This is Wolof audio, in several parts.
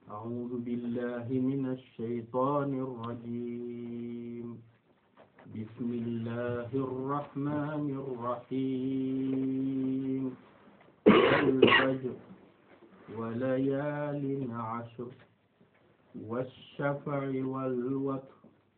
أعوذ بالله من الشيطان الرجيم بسم الله الرحمن الرحيم والفجر وليال عشر والشفع والوتر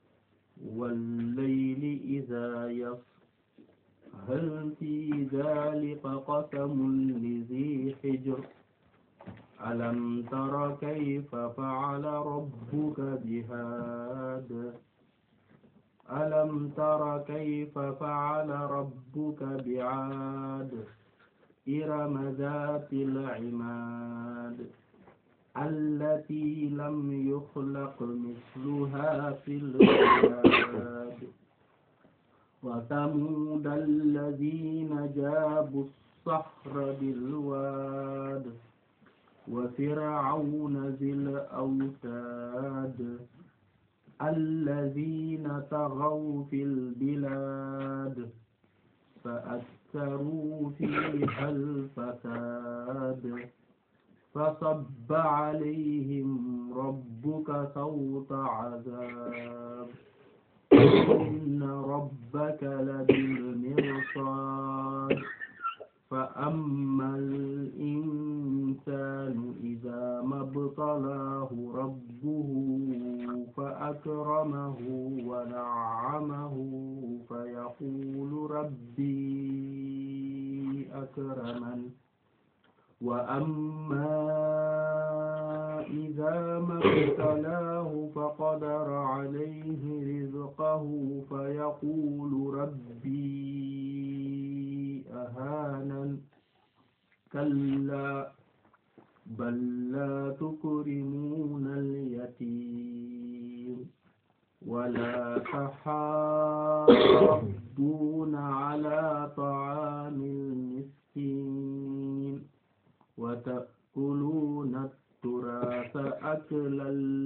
والليل إذا يسر هل في ذلك قسم لذي حجر ألم تر كيف فعل ربك بهاد ألم تر كيف فعل ربك بعاد إرم ذات العماد التي لم يخلق مثلها في البلاد وثمود الذين جابوا الصخر بالواد وفرعون ذي الأوتاد الذين طغوا في البلاد فأكثروا فيها الفساد فصب عليهم ربك صوت عذاب إن ربك لبالمرصاد فأما الإنسان إذا ما ابتلاه ربه فأكرمه ونعمه فيقول ربي أكرمن وأما إذا ما ابتلاه فقدر عليه رزقه فيقول ربي أهانن كلا بل لا تكرمون اليتيم ولا تحاضون على طعام المسكين وتأكلون التراث أكلا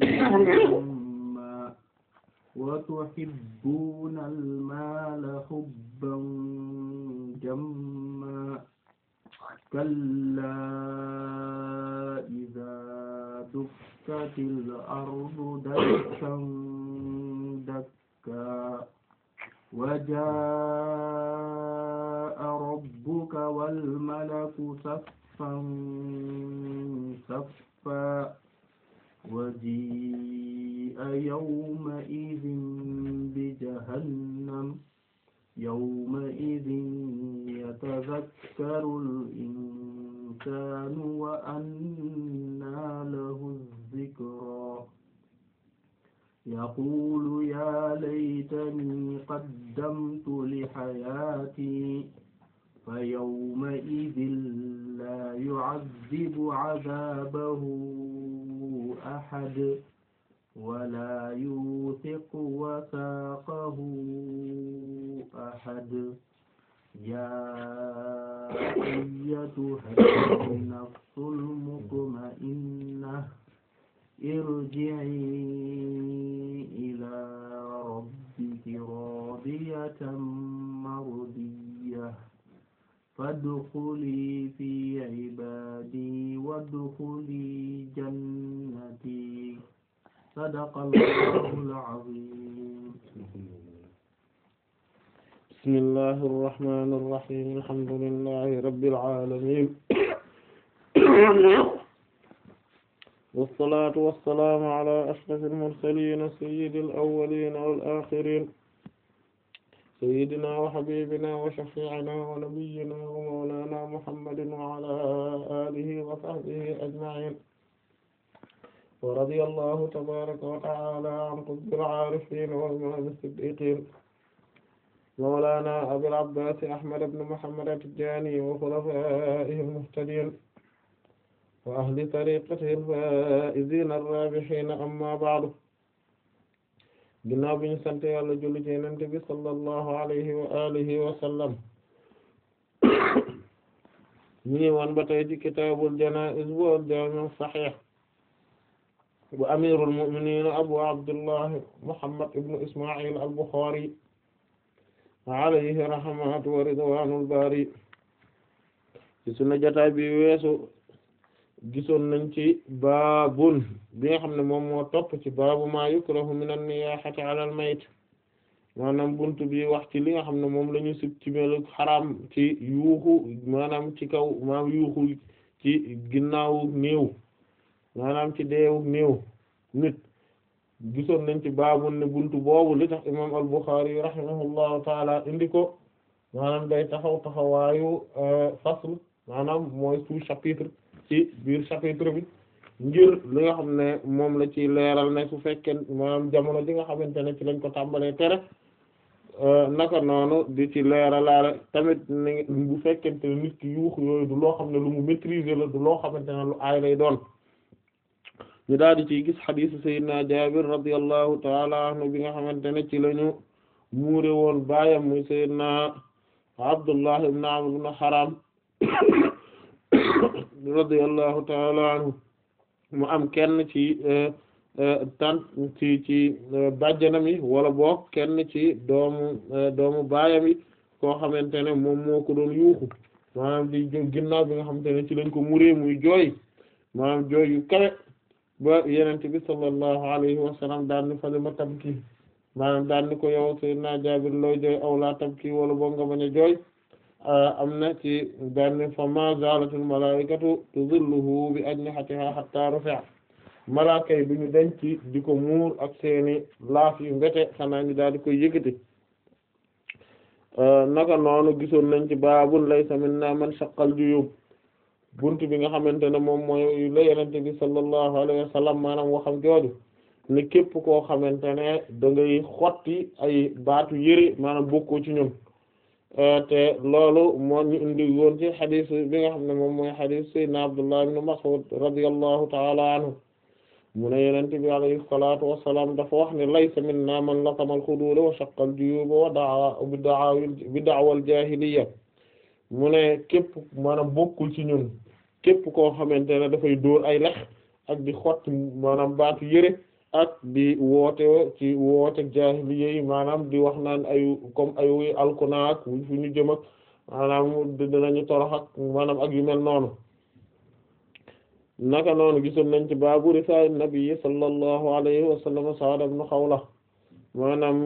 لما وتحبون المال حبا جما كلا إذا دكت الأرض دكا دكا وجاء ربك والملك صفا صفا وجيء يومئذ بجهنم يومئذ يتذكر الإنسان وأنى له الذكرى يقول يا ليتني قدمت لحياتي فيومئذ لا يعذب عذابه أحد ولا يوثق وثاقه أحد يا أيتها النفس المطمئنة ارجعي إلى ربك راضية مرضية فادخلي في عبادي وادخلي جنتي صدق الله العظيم بسم الله الرحمن الرحيم الحمد لله رب العالمين والصلاة والسلام على أشرف المرسلين سيد الأولين والآخرين سيدنا وحبيبنا وشفيعنا ونبينا ومولانا محمد وعلى آله وصحبه أجمعين ورضي الله تبارك وتعالى عن قطب العارفين وإمام الصديقين مولانا أبي العباس أحمد بن محمد التجاني وخلفائه المهتدين وأهل طريقته الفائزين الرابحين أما بعد ginnaaw bi ñu sant Yàlla julli ci Yonent bi sallallahu alayhi wa alihi wa sallam ñu ngi woon ba tey ci kitaabul janaa'iz wal jaami' as-sahih bu amirul mu'minin abu abdullah muhammad ibn isma'il al-Bukhari alayhi rahmatu wa ridwanul bari ci sunu jotaay bi weesu gisoon nañ ci baabun bi nga xam ne moom moo topp ci baabu maa yukrahu min an-niyahati ala al-mayt maanaam buntu bi wax ci li nga xam ne moom la ñu sib ci melu xaraam ci yuuxu maanaam ci kaw maanaam yuuxu ci ginnaawu néew maanaam ci deewu néew nit gisoon nañ ci baabun ne buntu boobu li tax imam al-Bukhari rahimahullahu taala indi ko maanaam day taxaw taxawaayu fasl maanaam mooy sous-chapitre ci biir chapitre bi ngir li nga xam ne moom la ci leeral ne su fekkee maanaam jamono ji nga xamante ne ci lañ ko tàmbalee tere naka noonu di ci leeralaale tamit ni bu fekkente ne nit ki yuux yooyu du loo xam ne lu mu maîtriser la du loo xamante ne lu aay lay doon ñu daal di ciy gis xadiisu sayyidina Jaabir radiyallahu taala anhu bi nga xamante ne ci lañu muure woon baayam muy sayyidina Abdullah ibn Amr ibn Haram radiyallahu taala anhu mu am kenn ci tant ci ci bàjjanam yi wala boog kenn ci doomu doomu baayam yi koo xamante ne moom moo ko doon yuuxu maanaam di ginnaaw bi nga xamante ne ci lañ ko muree muy jooy maanaam jooy yu kawe ba yenente bi sallallahu alayhi wa sallam daan ni fali ma tabki maanaam daan ni ko yow sayyidina Jaabir looy jooy aw laa tabki wala boog nga bañ a jooy am na ci daan ni fa ma zalatul malaikatu tuzilluhu bi ajnihatiha hatta rufi'a malaaka yi duñu denc di ko muur ak seeni laaf yu mbete xanaa ñu daal di koy yëkkati naka noonu gisoon nañ ci baabun laysa minna man shaqqal juyub bunt bi nga xamante ne moom mooy la yenente bi sallallahu alayhi wa sallam maanaam waxam jooju ne képp koo xamante ne da ngay xotti ay baatu yëre maanaam bokkoo ci ñun te loolu moo ñu indi woon ci xadis bi nga xam ne moom mooy xadis sayyidina Abdullah ibn Mas'ud radiyallahu ta'ala anhu mu ne yenente bi alayhi salatu wassalam dafa wax ne laysa minna man latama al-xuduud wa shaqqa al-juyuub wa da'a bi da'a bi da'wa al-jaahiliyya mu ne képp maanaam bokkul ci ñun képp koo xamante ne dafay dóor ay lex ak di xotti maanaam baatu yëre ak di woote ci woote jaahiliyya yi maanaam di wax naan ay comme ay wuy alkuna ak fu ñu jëm ak maanaam dinañu torox ak maanaam ak yu mel noonu naka noonu gisoon nañ ci baabu risaa nabi sallallahu alayhi wa sallam Sa'd ibn Khawla maanaam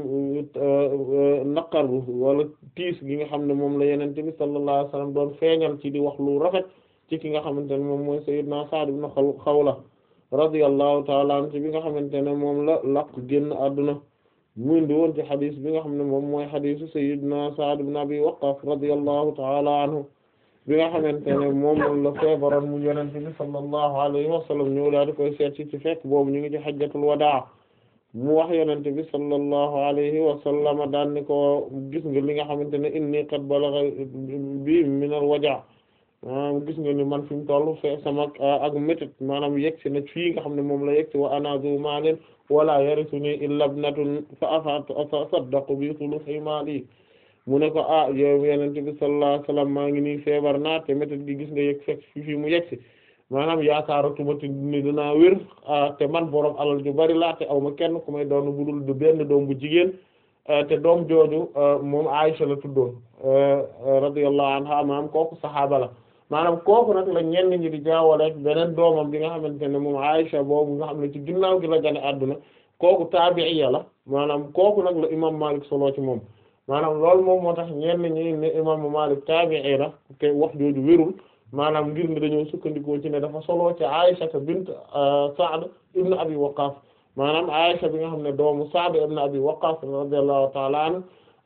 naqar bu wala tiis gi nga xam ne moom la Yonent bi sallallahu alayhi wa sallam doon feeñal ci di wax lu rafet ci ki nga xamante ne moom mooy sayyidna Sa'd ibn Khawla radiyallahu ta'ala anhu ci bi nga xamante ne moom la laq génn àdduna mu indi woon ci xadis bi nga xam ne moom mooy xadisu sayyidna Sa'd ibn Abi Waqqas radiyallahu ta'ala anhu bi nga xamante ne moom la feebaroon mu yonent bi sallallahu alayhi wa sallam ñëw daal di koy seet ci ci fekk boobu ñu ngi ci hajjatul wadaa mu wax yonent bi sallallahu alayhi wa sallam daan ni ko gis nga li nga xamante ne inni qad balagha bi min al waja maanaam gis nga ni man fi mu toll fe sama ak métit maanaam yegg si na fii nga xam ne moom la yegg si wa ana zu maalin wala yarisuni illa ibnatun fa asaddaqu bi thuluthi maali mu ne ko ah yow yonent bi sallallahu alayhi wasallam maa ngi nii feebar naa te métit gi gis nga yegg fekk fi fii mu yegg si maanaam yaakaaratuma te ni dinaa wér te man borom alal ju bari laa te aw ma kenn ku may doon budul du benn doom bu jigéen te doom jooju moom Aisha la tuddoon radiyallahu anha maanaam kooku saxaaba la maanaam kooku nag la ñenn ñi di jaawale beneen doomam bi nga xamante ne moom Aisha boobu nga xam ne ci ginnaaw gi la gane àdduna kooku taabi'iya la maanaam kooku nag la imam Malik solo ci moom maanaam loolu moom moo tax ñenn ñi ne imam Malik taabi'i la te wax jooju wérul maanaam ngir ne dañoo sukkandikoo ci ne dafa solo ci Aisha bint Sa'd ibn Abi Waqqas maanaam Aisha bi nga xam ne doomu Sa'd ibn Abi Waqqas radiyallahu ta'ala anhu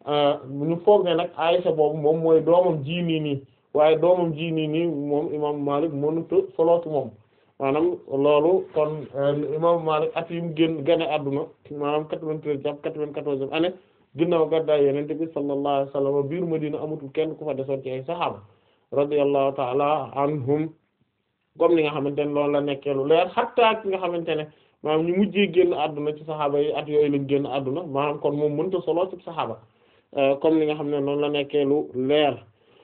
ñu foog ne nag Aisha boobu moom mooy doomam ji nii nii waaye doomam ji nii nii moom imam Malik mënut a solo ci moom maanaam loolu kon imam Malik at yi mu génn gane adduna maanaam quatre-vingt-treize jàpp quatre-vingt-quatorzième année ginnaaw gàddaay Yonent bi sallallahu alayhi wa sallam biir Madina amatul kenn ku fa desoon ci ay saxaaba radiyallahu ta'ala anhum comme ni nga xamante ne loolu la nekkee lu leer hatta ki nga xamante ne maanaam ñu mujjee génn adduna ci saxaaba yi at yooyu lañ génn adduna maanaam kon moom mënut a solo ci saxaaba comme li nga xam ne noonu la nekkee lu leer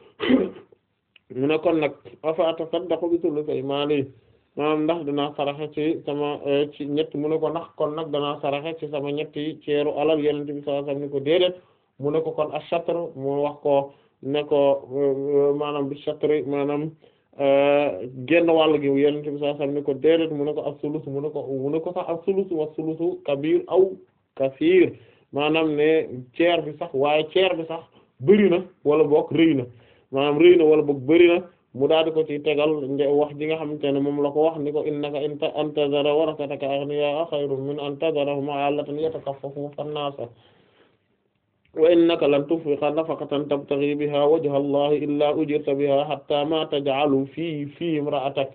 mu ne kon nag afa atasaddaqu bi thuluthi maali maanaam ndax danaa saraxe ci sama ci ñett mu ne ko ndax kon nag danaa saraxe ci sama ñetti ceeru alal Yonent bi sallallahu alayhi wasallam ni ko déedéet mu ne ko kon ash-shatr mu wax ko ne ko maanaam bi shatri maanaam genn wàll gi yonent bi sallallahu alayhi wasallam ne ko déedéet mu ne ko as-sulus mu ne ko mu ne ko sax as-sulus wa sulusu kabir aw kasiir maanaam ne ceer bi sax waaye ceer bi sax bëri na wala boog rëy na maanaam rëy na wala boog bëri na mu daal di ko ci tegal wax ji nga xamante ne moom la ko wax ni ko innaka in antazara warasataka aghniyaa khayrun min an tazarahum 'alatan yatakaffafu fan-naasa wa innaka lan tunfiqa nafaqatan tabtaghi biha wajha allahi illa ujirta biha hatta ma taj'alu fi fi imra'atak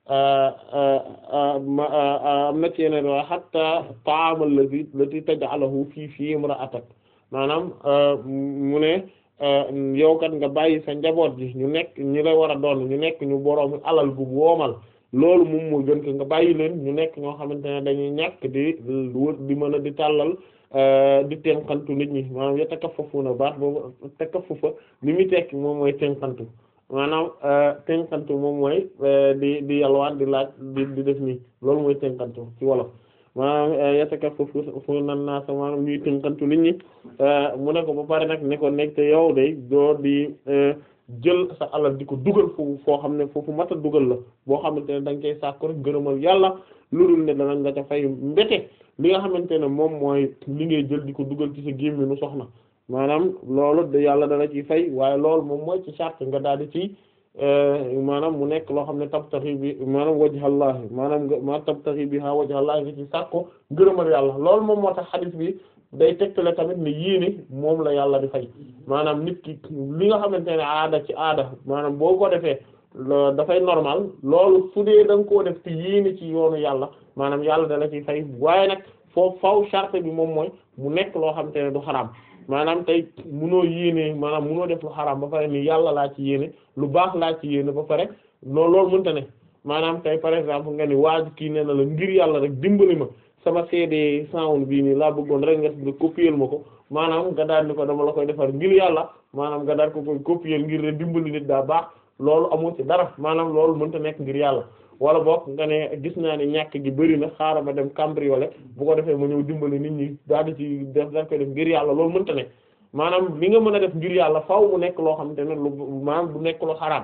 am na ci yeneen wa hatta ta'am alladhi allati taj'aluhu fi fi imra'atak maanaam mu ne yow kat nga bàyyi sa njaboot ji ñu nekk ñi la war a doon ñu nekk ñu boroomi alal gu woomal loolu moom moo gën ko nga bàyyi leen ñu nekk ñoo xamante ne dañuy ñàkk di di mën a di tàllal di tenkantu nit ñi maanaam ya takafafuna baax boobu takaffufa li muy tekki moom mooy tenkantu maanaam tenkantu moom mooy di di yalwaan di laaj di di def nii loolu mooy tenkantu ci wolof maanaam ya takafafuna naasa maanaam ñuy tenkantu nit ñi mu ne ko ba pare nag ne ko nekk te yow day doo di jël sa alal di ko dugal foofu foo xam ne foofu mat a dugal la boo xamante ne da nga koy sàkku rek gërëmal yàlla lu dul ne danañ la ca fay mbete li nga xamante ne moom mooy li ngay jël di ko dugal ci sa gémminu soxna maanaam loolu de yàlla dana ci fay waaye loolu moom mooy ci charte nga daal di ci maanaam mu nekk loo xam ne tabtaxi bi maanaam wajhallahi maanaam nga ma tabtaxi bi ha wajhallahi nga ci sàkko gërëmal yàlla loolu moom moo tax xadis bi day tegtale tamit ne yéene moom la yàlla di fay maanaam nit ki li nga xamante ne aada ci aada maanaam boo ko defee dafay normal loolu su dee da nga koo def te yéene ci yoonu yàlla maanaam yàlla da la ciy fay waaye nag foofu faw charte bi moom mooy mu nekk loo xamante ne du xaraam maanaam tey munoo yéene maanaam munoo def lu xaraam ba pare ni yàlla laa ci yéene lu baax laa ci yéene ba pare loolu loolu mënta ne maanaam tey par exemple nga ni waaj kii nee na la ngir yàlla rek dimbali ma sama CD sound bii nii laa bëggoon rek nga copier ma ko maanaam nga daal ni ko dama la koy defar ngir yàlla maanaam nga daal ko koy copier ngir ne dimbali nit daa baax loolu amoo ci dara maanaam loolu mënta nekk ngir yàlla wala boog nga ne gis naa ne ñàkk gi bëri na xaaral ma dem cambrioler bu ko defee ma ñëw dimbali nit ñi daal di ci def daal koy def ngir yàlla loolu mënta ne maanaam li nga mën a def ngir yàlla faaw mu nekk loo xamante ne lu maanaam du nekk lu xaraam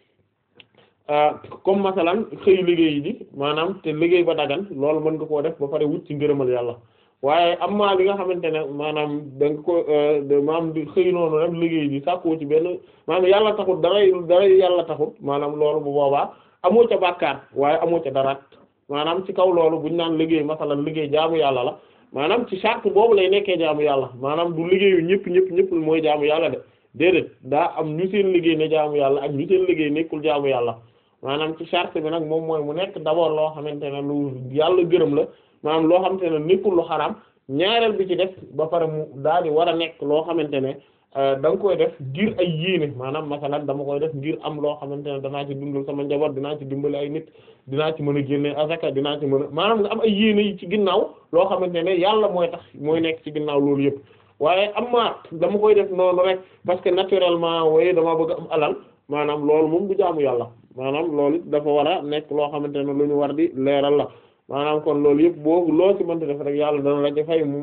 comme masalan xëy liggéey ji maanaam te liggéey ba dagan loolu mën nga koo def ba pare wut ci ngërëmal yàlla waaye am maa li nga xamante ne maanaam da nga ko maanaam di xëy noonu rek liggéey ji sàkkoo ci benn maanaam yàlla taxut daray daray yàlla taxut maanaam loolu bu boobaa amoo ca bàkkaar waaye amoo ca daraat maanaam ci kaw loolu buñ naan liggéey masalan liggéey jaamu yàlla la maanaam ci charte boobu lay nekkee jaamu yàlla maanaam du liggéeyu ñëpp ñëpp ñëpp mooy jaamu yàlla de déedéet daa am ñu seen liggéey ne jaamu yàlla ak ñu seen liggéey nekkul jaamu yàlla maanaam ci charte bi nag moom mooy mu nekk d'abord loo xamante ne lu yàlla gërëm la maanaam loo xamante ne nekkul lu xaraam ñaareel bi ci def ba pare mu daal di war a nekk loo xamante ne da nga koy def ngir ay yéene maanaam masalan dama koy def ngir am loo xamante ne danaa ci dundal sama njaboot dinaa ci dimbali ay nit dinaa ci mën a génne azaka dinaa ci mën a maanaam nga am ay yéene yi ci ginnaaw loo xamante ne yàlla mooy tax mooy nekk ci ginnaaw loolu yëpp waaye am ma dama koy def noonu rek parce que naturellement waaye dama bëgg am alal maanaam loolu moom du jaamu yàlla maanaam loolu it dafa war a nekk loo xamante ne lu ñu war di leeral la maanaam kon loolu yëpp boo loo ci mënta def rek yàlla dana la ci fay mu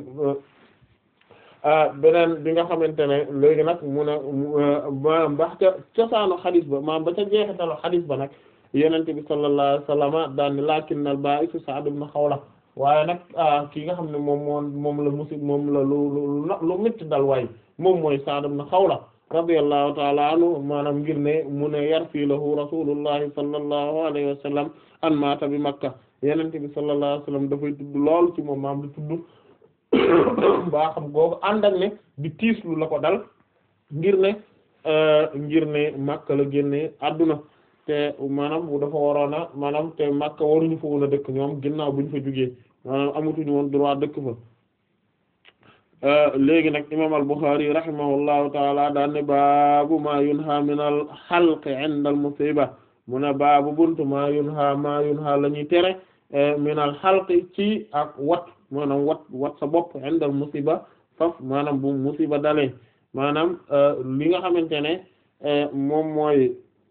beneen bi nga xamante ne léegi nag mu ne maanaam ba ca cosaanu xadis ba maanaam ba ca jeexitalu xadis ba nag yenente bi sallallahu alayhi wasallam daan ni lakinnal ba'isu Sa'd ibn Khawla waaye nag ki nga xam ne moom moo moom la musib moom la lu lu lu métti dal waay moom mooy Sa'd ibn Khawla radiyallahu ta'ala anhu maanaam ngir ne mu ne yarfi lahu rasulullahi sallallahu alayhi wa sallam an maata bi Makka yenente bi sallallahu alayhi wa sallam dafay tudd lool ci moom maam di tudd baa xam googu ànd ak ne di tiislu la ko dal ngir ne ngir ne Makka la génne adduna te maanaam bu dafa waroon a maanaam te Makka waruñu fa woon a dëkk ñoom ginnaaw buñ fa jugee maanaam amatuñu woon droit dëkk fa léegi nag imam al-Bukhari rahimahullahu taala daan ne baabu ma yunha min al xalqi inda al musiba mu ne baabu buntu ma yunha ma yunha la ñuy tere min al xalqi ci ak wat maanaam wat wat sa bopp inda al musiba faf maanaam bu musiba dalee maanaam li nga xamante ne moom mooy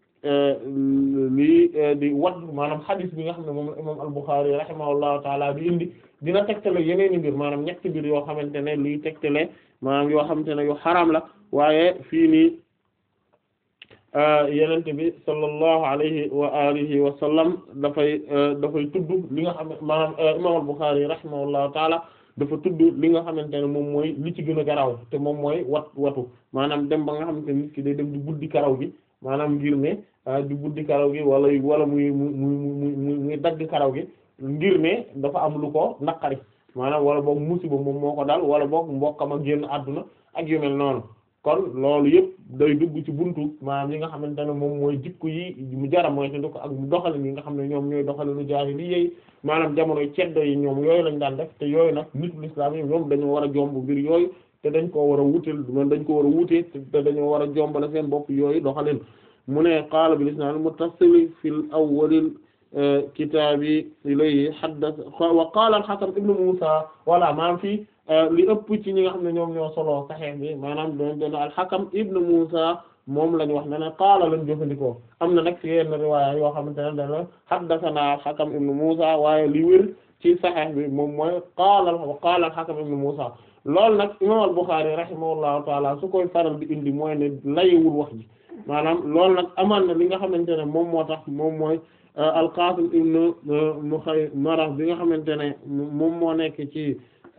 lii di wat maanaam xadis bi nga xam ne moom la imam al-Bukhari rahimahullahu taala bi indi dina tegtale yeneeni mbir maanaam ñetti mbir yoo xamante ne luy tegtale maanaam yoo xamante ne yu xaraam la waaye fii nii yenente bi sallallahu alayhi wa alihi wa sallam dafay dafay tudd li nga xam ne maanaam imam al-Bukhari rahimahullahu taala dafa tudd li nga xamante ne moom mooy li ci gën a garaaw te moom mooy wat watu maanaam dem ba nga xamante ne nit ki day dem di buddi karaw gi maanaam ngir ne di buddi karaw gi wala wala muy muy muy muy dagg karaw gi ngir ne dafa am lu ko naqari maanaam wala boog musiba moom moo ko dal wala boog mbokkam ak génn àdduna ak yu mel noonu kon loolu yëpp day dugg ci buntu maanaam yi nga xamante ne moom mooy jikko yi mu jara mooy te ko ak doxalin yi nga xam ne ñoom ñooy doxalinu jaahili yi maanaam jamonoy ceddo yi ñoom yooyu lañ daan def te yooyu nag nitul islam yi ñoom dañoo war a jomb mbir yooyu te dañ koo war a wuteel man dañ ko war a wutee te dañoo war a jombale seen bopp yooyu doxalin mu ne qaala bil isnaad muttasil fil awwalil kitaabi ilayhi haddath wa qaala al-Hakam ibn Musa wala maanaam fii li ëpp ci ñi nga xam ne ñoom ñoo solo Sahih bi maanaam doon doon al-Hakam ibn Musa moom lañ wax ne ne qaala lañ jëfandikoo am na nag ci yenn riwaaya yoo xamante ne dana haddathana al-Hakam ibn Musa waaye li wér ci Sahih bi moom mooy qaala wa qaala al-Hakam ibn Musa loolu nag imaam al-Bukhari rahimahullahu taala su koy faral di indi mooy ne layewul wax ji maanaam loolu nag amaan na li nga xamante ne moom moo tax moom mooy al-Qasim ibn Mukhaymara bi nga xamante ne moom moo nekk ci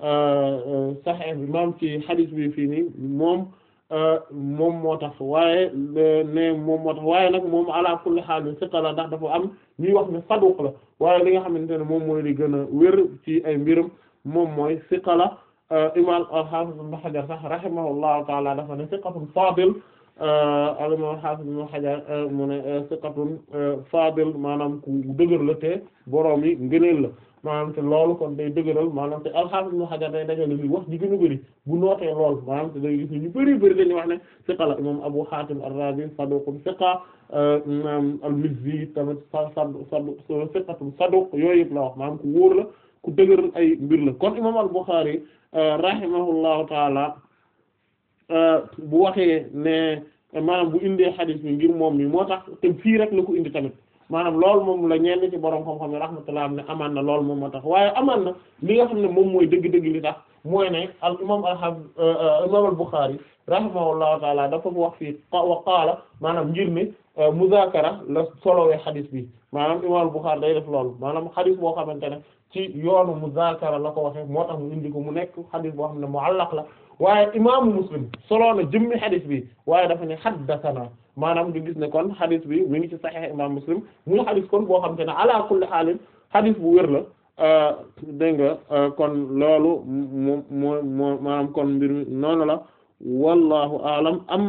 Sahih bi maam ci hadith bi fii nii moom moom moo tax waaye ne moom moo tax waaye nag moom ala kulli haal siqa la ndax dafa am ñuy wax ne saduq la waaye li nga xamante ne moom mooy li gën a wér ci ay mbirum moom mooy siqa la imam al-Hafiz ibn Hajar sax rahimahullahu taala dafa ne siqatun fadil al-imam al-Hafiz ibn Hajar mu ne siqatun fadil maanaam ku dëgër la te boroom yi ngëneel la maanaam te loolu kon day dëgëral maanaam te al-Hafiz ibn Hajar day dajale li wax ji gën a bëri bu nootee lool maanaam te day gis ñu bëri bëri dañuy wax ne siqa la imam Abu Hatim ar-Razi saduqun siqa imam al-Mizzi tamit sa sadu sadu siqatun saduq yooyu yëpp la wax maanaam ku wóor la ku dëgëral ay mbir la kon imam al-Bukhari rahimahullahu taala bu waxee ne maanaam bu indee xadis bi ngir moom mi moo tax te fii rek la ko indi tamit maanaam loolu moom la ñenn ci borom xam-xam yi rahmatullah am ne amaan na loolu moom moo tax waaye amaan na li nga xam ne moom mooy dëgg-dëgg li tax mooy ne al imam al imam al Bukhari rahimahullahu taala dafa wax fii wa qaala maanaam ngir ne muzaakara la solowee xadis bi maanaam imam al Bukhari day def loolu maanaam xadis boo xamante ne ci yoonu muzaakara la ko waxee moo tax mu indi ko mu nekk xadis boo xam ne muallaq la waaye imaamu muslim solo na jëmmi xadis bi waaye dafa ne haddathana maanaam du gis ne kon xadis bi mi ngi ci saxiix imam muslim muy xadis kon boo xam te ne ala kulli xaalin xadis bu wér la dégg nga kon loolu moom moo moo maanaam kon mbir mi noonu la wallahu alam am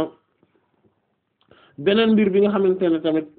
beneen mbir bi nga xamante ne tamit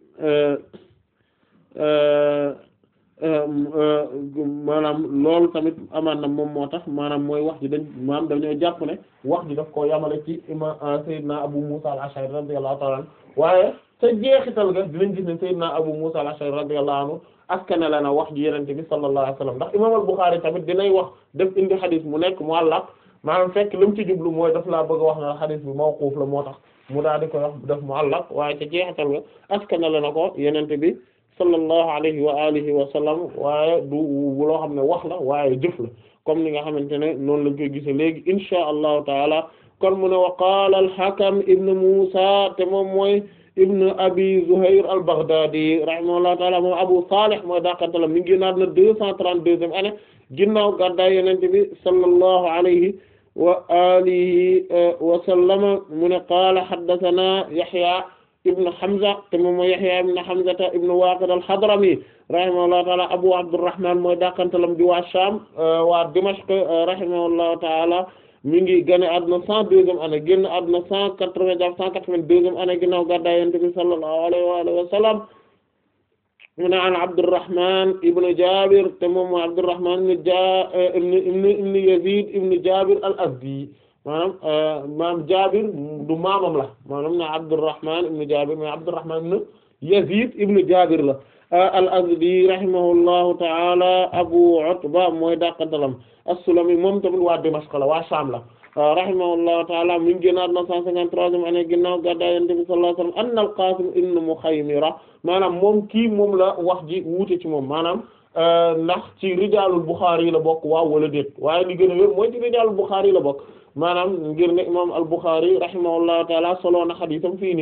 maanaam loolu tamit amaan na moom moo tax maanaam mooy wax ji dañ maanaam dañoo jàpp ne wax ji daf koo yamale ci ima Seydina Abu Musa al-Ash'ari radiyallahu ta'ala anhu waaye te jeexital ga dinañ gis ne Seydina Abu Musa al-Ash'ari radiyallahu anhu askane la na wax ji yenente bi sallallahu alayhi wasallam ndax imam al-Bukhari tamit dinay wax def indi xadis mu nekk mu'allaq maanaam fekk li mu ci jublu mooy daf laa bëgg a wax na xadis bi mawquf la moo tax mu daal di koy wax def mu'allaq waaye te jeexital ga askane la na ko yenente bi sallallahu alayhi wa alihi wa sallam waaye du loo xam ne wax la waaye jëf la comme ni nga xamante ne noonu lañ koy gise léegi insha allahu taala kon mu ne wa qaala al-Hakam ibn Musa te moom mooy ibn Abi Zuhayr al-Baghdadi rahimahullahu taala moom Abu Salih mooy daqantala mi ngi génnaat na deux cent trente-deuxième année ginnaaw gàddaay Yonent bi sallallahu alayhi wa alihi wa sallama mu ne qaala haddathana Yahya ibn Hamza te moom mooy Yahya ibn Hamza ibn Waqid al-Hadrami rahimahullahu ta'ala Abu Abdurrahman mooy dakantalam di waa Sham waa Dimashq rahimahullahu ta'ala mi ngi gane àdduna cent deuxième année génn àdduna cent quatre-vingts jàpp cent quatre-vingt-deuxième année ginnaaw gàddaay Yonent bi sallallahu alayhi wa alihi wa sallam mu ne an Abdurrahman ibn Jabir te moom mooy Abdurrahman ibn Ja ibn ibn Yazid ibn Jabir al-Azdi maanaam maam Jaabir du maamam la maanaam ne Abdurrahman ibn Jaabir mais Abdurrahman ibn Yazid ibn Jaabir la al-Azdi rahimahullahu ta'ala Abu Utba mooy dàqantalam as-Sulami moom tamit waa Dimashq la waa Sham la rahimahullahu ta'ala mi ngi génnaat na cent cinquante-troisième année ginnaaw gàddaay Yonent bi sallallahu alayhi wa sallam anna al-Qasim ibn Mukhaymira maanaam moom kii moom la wax ji wuute ci moom maanaam ndax ci rijaalul Bukhari yi la bokk waaw wala déet waaye li gën a wér mooy ci rijaalul Bukhari yi la bokk maanaam ngir ne imam al-Bukhari rahimahullahu taala solo na xadisam fii nii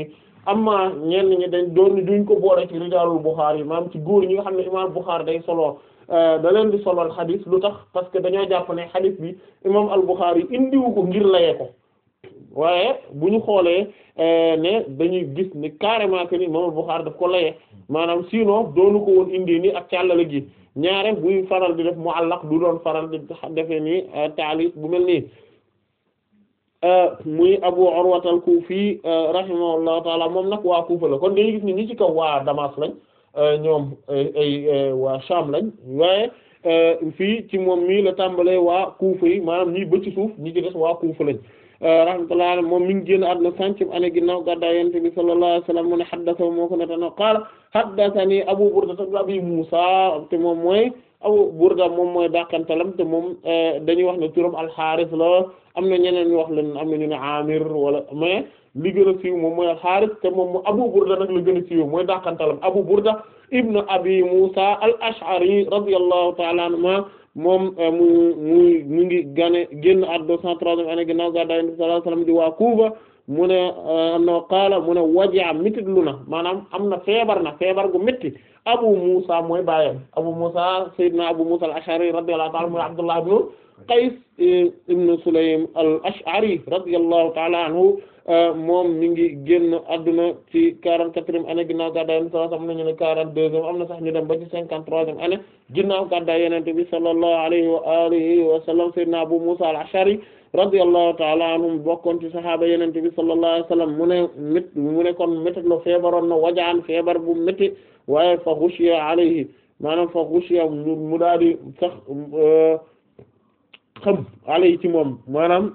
amma ñenn ñi dañ doon duñ ko boole ci rijaalul Bukhari maanaam ci góor ñi nga xam ne imaam Bukhari day solo da leen di solol xadis lu tax parce que dañoo jàpp ne xadis bi imaam al-Bukhari indiwu ko ngir layee ko waaye bu ñu xoolee ne dañuy gis ne carrément que ni imaam al-Bukhari daf ko layee maanaam sinon doonu ko woon indi ni ak càllale gi ñaare buy faral di def muallaq du doon faral di defee ni taalif bu mel nii muy Abu Urwa al-Kufi rahimahullahu taala moom nag waa Kufa la kon dañuy gis ni ñi ci kaw waa Damas lañ ñoom ay waa Sham lañ waaye fii ci moom mii la tàmbalee waa Kufa yi maanaam ñii ba ci suuf ñi ci des waa Kufa lañ rahmatullahi alayhi moom mi ngi génn àdduna centième année ginnaaw gàddaay Yonent bi sallallahu alayhi wa sallam mu ne haddasa moo ko netano qaala haddathani Abu Burda Abi Musa te moom mooy Abu Burda moom mooy dàqantalam te moom dañuy wax ne turam al-Harith la am na ñeneen ñu wax leen am na ñu ne Amir wala mais li gën a siiw moom mooy al-Harith te moom Abu Burda nag la gën a siiw mooy dàqantalam Abu Burda ibn Abi Musa al-Ash'ari radiyallahu ta'ala anhuma moom mu muy mu ngi gane génn at deux cent troisième année ginnaaw gàddaay Yonent bi sallallahu alayhi wasallam di waa Kuufa mu ne no qaala mu ne waja mitit lu na maanaam am na feebar na feebar gu métti Abu Musa mooy baayam Abu Musa Seydina Abu Musa al-Ash'ari radiyallahu ta'ala mooy Abdullah ibn Qays ibn Sulaym al-Ash'ari radiyallahu ta'ala anhu moom mi ngi génn adduna ci quarante-quatrième année ginnaaw gàddaay Yonent bi sallallahu alayhi wasallam am na ñu ne quarante-deuxième am na sax ñu dem ba ci cinquante-troisième année ginnaaw gàddaay Yonent bi sallallahu alayhi wa alihi wa sallam Seydina Abu Musa al-Ash'ari radiyallahu ta'ala anhum bokkoon ci sahaaba Yonent bi sallallahu alayhi wa sallam mu ne mét mu ne kon métti la feebaroon na wajaan feebar bu métti waaye fa ghushiya alayhi maanaam fa ghushiya mu daal di sax xam alayhi ci moom maanaam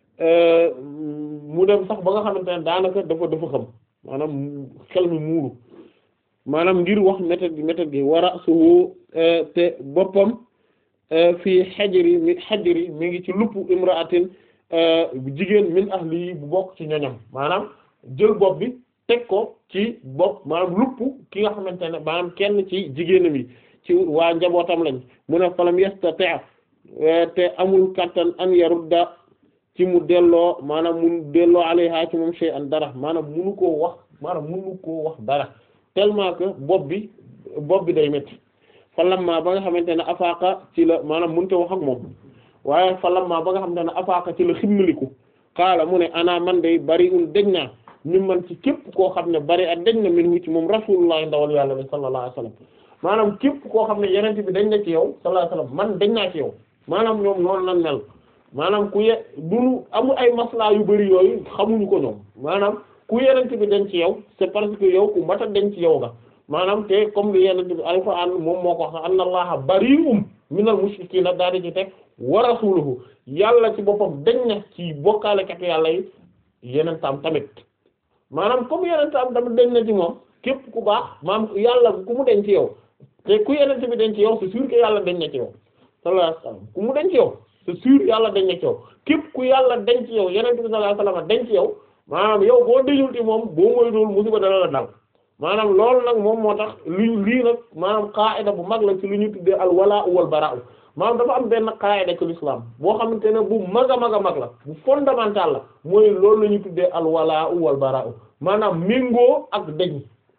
mu dem sax ba nga xamante ne daanaka dafa dafa xam maanaam xel mi muuru maanaam ngir wax méthode gi méthode gi wara suhu te boppam fii xajri mi xajri mi ngi ci lupp imraatin jigéen min ahli bu bokk ci ñoñam maanaam jël bopp bi teg ko ci bopp maanaam lupp ki nga xamante ne maanaam kenn ci jigéenam yi ci waa njabootam lañ mu ne falam yastati' te amul kattan an yarudda ci mu delloo maanaam mu delloo alayha ci moom shay'an dara maanaam munu koo wax maanaam munu koo wax dara tellement que bopp bi bopp bi day métti fa lamma ba nga xamante ne afaaka ci la maanaam mënut a wax ak moom waaye fa lamma ba nga xamante ne afaaka ci la ximmiliku xaala mu ne ana man day bari un dëj naa mi man ci képp koo xam ne bari ak dëj na min wu ci moom rasulullah ndawal yàlla bi sallallahu alayhi wasallam maanaam képp koo xam ne yenente bi dañ na ci yow sallallahu alayhi wasallam man dañ naa ci yow maanaam ñoom noonu lan mel maanaam ku ye duñu amul ay maslaa yu bari yooyu xamuñu ko ñoom maanaam ku yenente bi dañ ci yow c'est parce que yow ku mata dañ ci yow nga maanaam te comme li yenente bi alquran moom moo ko wax anna allaha bari'um minal mushrikiina daal di ci teg wa rasuluhu yàlla ci boppam dañ na ci bokkaalekat yàlla yi yeneen tam tamit maanaam comme yeneen tam tamit dañ na ci moom képp ku baax maam yàlla ku mu dañ ci yow te ku yenente bi dañ ci yow c'est sûr que yàlla dañ na ci yow sallallahu alayhi wasallam ku mu dañ ci yow c'est sûr yàlla dañ na ci yow képp ku yàlla dañ ci yow yenente bi sallallahu alayhi wasallam dañ ci yow maanaam yow boo dañul ci moom boo moy dool musiba dana la dal maanaam loolu nag moom moo tax lu lii nag maanaam qaida bu mag la ci lu ñu tuddee al walaa wal baraa maanaam dafa am benn qaida ci l'islam boo xamante ne bu mag a mag a mag la bu fondamental la mooy loolu la ñu tuddee al walaa wal baraa maanaam méngoo ak deñ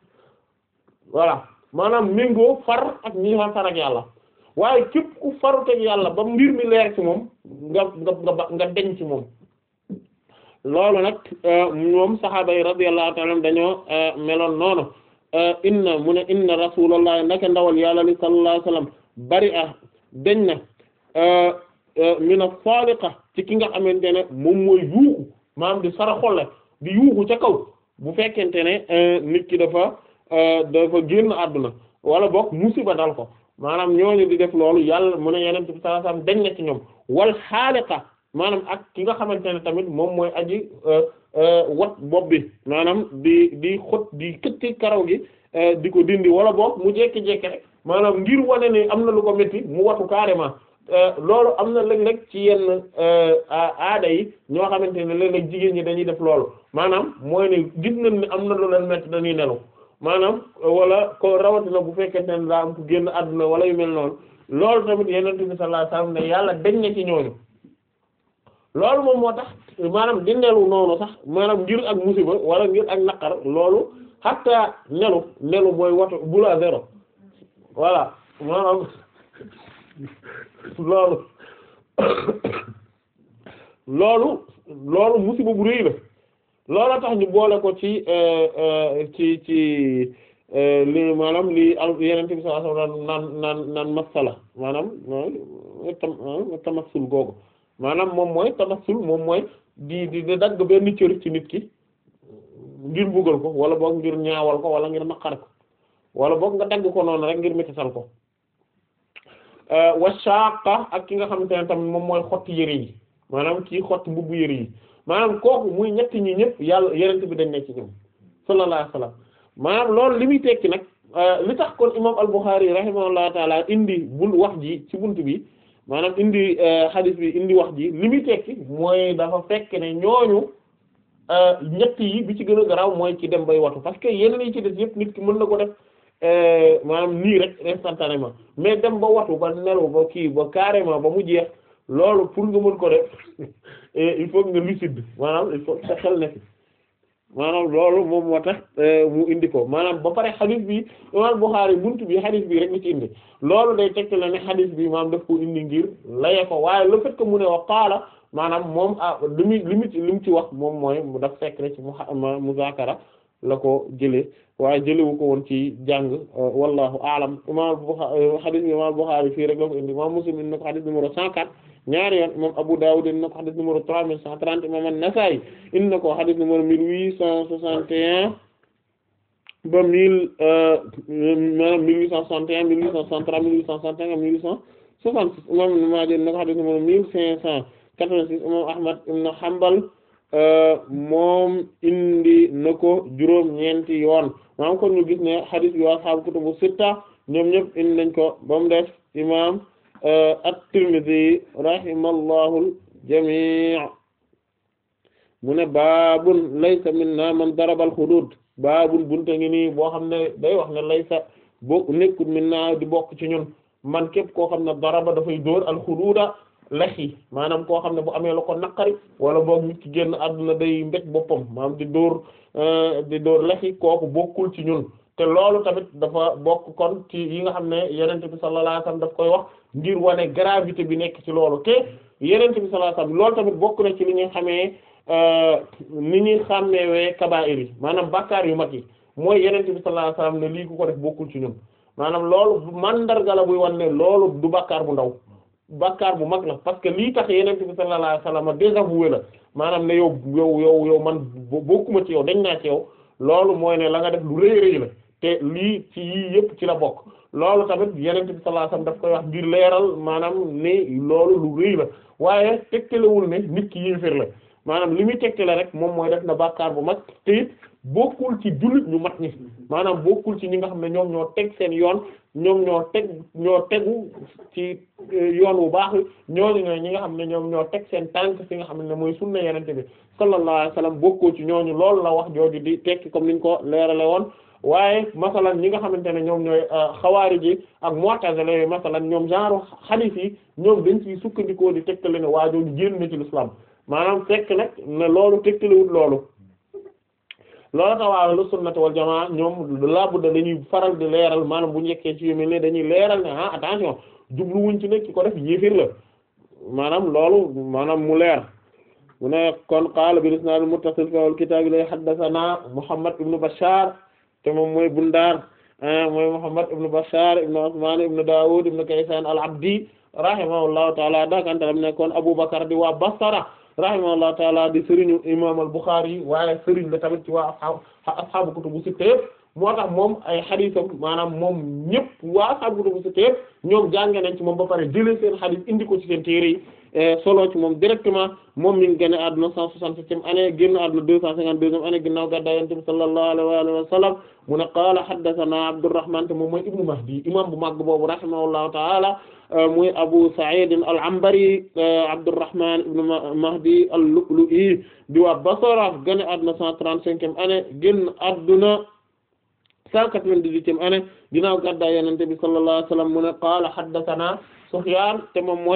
voilà maanaam méngoo far ak ñi nga far ak yàlla waaye képp ku farut ak yàlla ba mbir mi leer ci moom nga nga nga nga deñ ci moom loolu nag moom saxaaba yi radiyallahu ta'ala dañoo meloon noonu inna mu ne inna rasulullah naka ndawal yàlla li sallallahu alayhi wasallam bari a dañ na mina saliqa ci ki nga xamante ne moom mooy yuuxu maanaam di sara xolle di yuuxu ca kaw bu fekkente ne nit ki dafa dafa génn àdduna wala boog musiba dal ko maanaam ñooñu di def loolu yàlla mu ne yeneen bi sallallahu alayhi wasallam dañ na ci ñoom wal xaaliqa maanaam ak ki nga xamante ne tamit moom mooy aji wat bopp bi maanaam di di xot di këtti karaw gi di ko dindi wala boog mu jekki-jekki rek maanaam ngir wane ni am na lu ko métti mu watu carrément loolu am na léeg-léeg ci yenn aada yi ñoo xamante ne léeg-léeg jigéen ñi dañuy def loolu maanaam mooy ne gis nañ ne am na lu leen métti dañuy nelu maanaam wala ko rawatina bu fekkente ne daa am ku génn àdduna wala yu mel noonu loolu tamit yeneen bi sallallahu alayhi wasallam ne yàlla dañ na ci ñooñu loolu moom moo tax maanaam di nelu noonu sax maanaam ngir ak musiba wala ngir ak naqar loolu hatta nelu nelu mooy watu bula zéro voilà maanaam loolu loolu loolu musiba bu rëy la loola tax ñu boole ko ci ci ci li maanaam li al yeneen bi sallallahu alayhi wasallam naan naan naan masala maanaam tam tamassul googu maanaam moom mooy tamassul moom mooy di di di dagg benn cër ci nit ki ngir mbugal ko wala boog ngir ñaawal ko wala ngir naqar ko wala boog nga dagg ko noonu rek ngir mettisal ko wa shaqa ak ki nga xamante ne tamit moom mooy xotti yëre yi maanaam kii xotti mbubbu yëre yi maanaam kooku muy ñetti ñi ñëpp yàlla yenent bi dañ ne ci ñoom sallallahu alayhi wasallam maanaam loolu li muy tekki nag li tax kon imam al-Bukhari rahimahullahu taala indi bul wax ji ci bunt bi maanaam indi hadith bi indi wax ji li muy tekki mooy dafa fekk ne ñooñu ñett yi bi ci gën a garaaw mooy ci dem bay watu parce que yeneen yi ci des yëpp nit ki mën na ko def maanaam nii rek instantanément mais dem ba watu ba nelaw ba kii ba carrément ba mu jeex loolu pour nga mën ko def il faut nga lucide maanaam il faut sa xel ne fi maanaam loolu moom moo tax mu indi ko maanaam ba pare hadith bi imam Bukhari buntu bi hadith bi rek la ci indi loolu day tekk la ne hadith bi maanaam daf ko indi ngir laye ko waaye le fait que mu ne wa qaala maanaam moom ah li muy li mu ci li mu ci wax moom mooy mu daf fekk rek ci mu muzaakara la ko jëlee waaye jëlewu ko woon ci jàng wallahu aalam imam Bukhari hadith bi imam Bukhari fii rek la ko indi imam Muslim indi na ko hadith numéro 104 ñaari yoon imam Abu Dawud indi na ko hadith numéro 3130 imam An-Nasa'i indi na ko hadith numéro 1861 ba mille maanaam 1861 1863 1865 1866 imam Ibn Maaja indi na ko hadith numéro 1586 imam Ahmad ibn Hanbal moom indi na ko juróom-ñeenti yoon maanaam kon ñu gis ne hadith bi waa ashaabu kutubu sitta ñoom ñëpp indi nañ ko ba mu def imam at-Tirmidhi rahimallahu al-jami' mu ne baabun laysa minna man daraba al-hudud baabun bunte ngi nii boo xam ne day wax ne laysa bokk nekkul minna di bokk ci ñun man képp koo xam ne daraba dafay dóor al-hududa lex yi maanaam koo xam ne bu amee la ko naqari wala boog nit ki génn àdduna day mbéj boppam maanaam di dóor di dóor lex yi kooku bokkul ci ñun te loolu tamit dafa bokk kon ci yi nga xam ne yenente bi sallallahu alayhi wasallam daf koy wax ngir wane gravité bi nekk ci loolu te yenente bi sallallahu alayhi wasallam loolu tamit bokk na ci li ñuy xamee ni ñuy xàmmeewee kabaa'ir yi maanaam bàkkaar yu mag yi mooy yenente bi sallallahu alayhi wasallam ne lii ku ko def bokkul ci ñun maanaam loolu mandarga la buy wan ne loolu du bàkkaar bu ndaw bàkkaar bu mag la parce que lii tax yenente bi sallallahu alayhi wasallam désavoué la maanaam ne yow yow yow yow man bokkuma ci yow dañ naa ci yow loolu mooy ne la nga def lu rëy rëy la te lii ci yii yëpp ci la bokk loolu tamit yenente bi sallallahu alayhi wasallam daf koy wax ngir leeral maanaam ne loolu lu rëy la waaye tegtalewul ne nit ki yéeféer la maanaam li muy tegtale rek moom mooy def na bàkkaar bu mag te it bokkul ci jullit ñu mat ñi maanaam bokkul ci ñi nga xam ne ñoom ñoo teg seen yoon ñoom ñoo teg ñoo tegu ci yoon wu baax ñooñu ñooy ñi nga xam ne ñoom ñoo teg seen tànk fi nga xam ne mooy sunna yenente bi sallallahu alayhi wasallam bokkoo ci ñooñu loolu la wax jooju di tekki comme niñ ko leerale woon waaye masalan ñi nga xamante ne ñoom ñooy xawaari ji ak mu'tazila yi masalan ñoom genre hadith yi ñoom dañ ciy sukkandikoo di tegtale ne waa jooju génn na ci l'islam maanaam fekk nag ne loolu tegtalewut loolu loolu tax waa ahlu sunnati wal jamaa ñoom labudda dañuy faral di leeral maanaam bu njëkkee ci yu mel ne dañuy leeral ne ah attention jubluwuñ ci nekk ki ko def yéefir la maanaam loolu maanaam mu leer mu ne kon qaala bil isnaad al muttasil fi al kitaab lay haddathana Muhammad ibn Bashar te moom mooy Bundaar mooy Muhammad ibn Bashar ibn Usman ibn Dawud ibn Kaysan al-Abdi rahimahullahu ta'ala dakantalam nekkoon Abu Bakar di waa Basra rahimahullahu taala di sëriñu imam al-Bukhari waaye sëriñ la tamit ci waa ashab ashaabu kutubu sitta yëpp moo tax moom ay xadiisam maanaam moom ñëpp waa ashaabu kutubu sitta yëpp ñoom jànge nañ ci moom ba pare jëlee seen xadiis indi ko ci seen téere yi solo ci moom directement moom mi ngi génn àdduna cent soixante-septième année génn àdduna deux cent cinquante-deuxième année ginnaaw gàddaay Yonent bi sallallahu alayhi wa sallam mu ne qaala haddathana Abdurrahman te moom mooy ibnu Mahdi imam bu mag boobu rahimahullahu taala muy Abu Sa'id al-Anbari Abdurrahman ibn Mahdi al-Lu'lu'i di waa Basra génn àdduna cent trente-cinquième année génn àdduna cent quatre-vingt-dix-huitième année ginnaaw gàddaay Yonent bi sallallahu alayhi wa sallam mu ne qaala haddathana Sufyan te moom mooy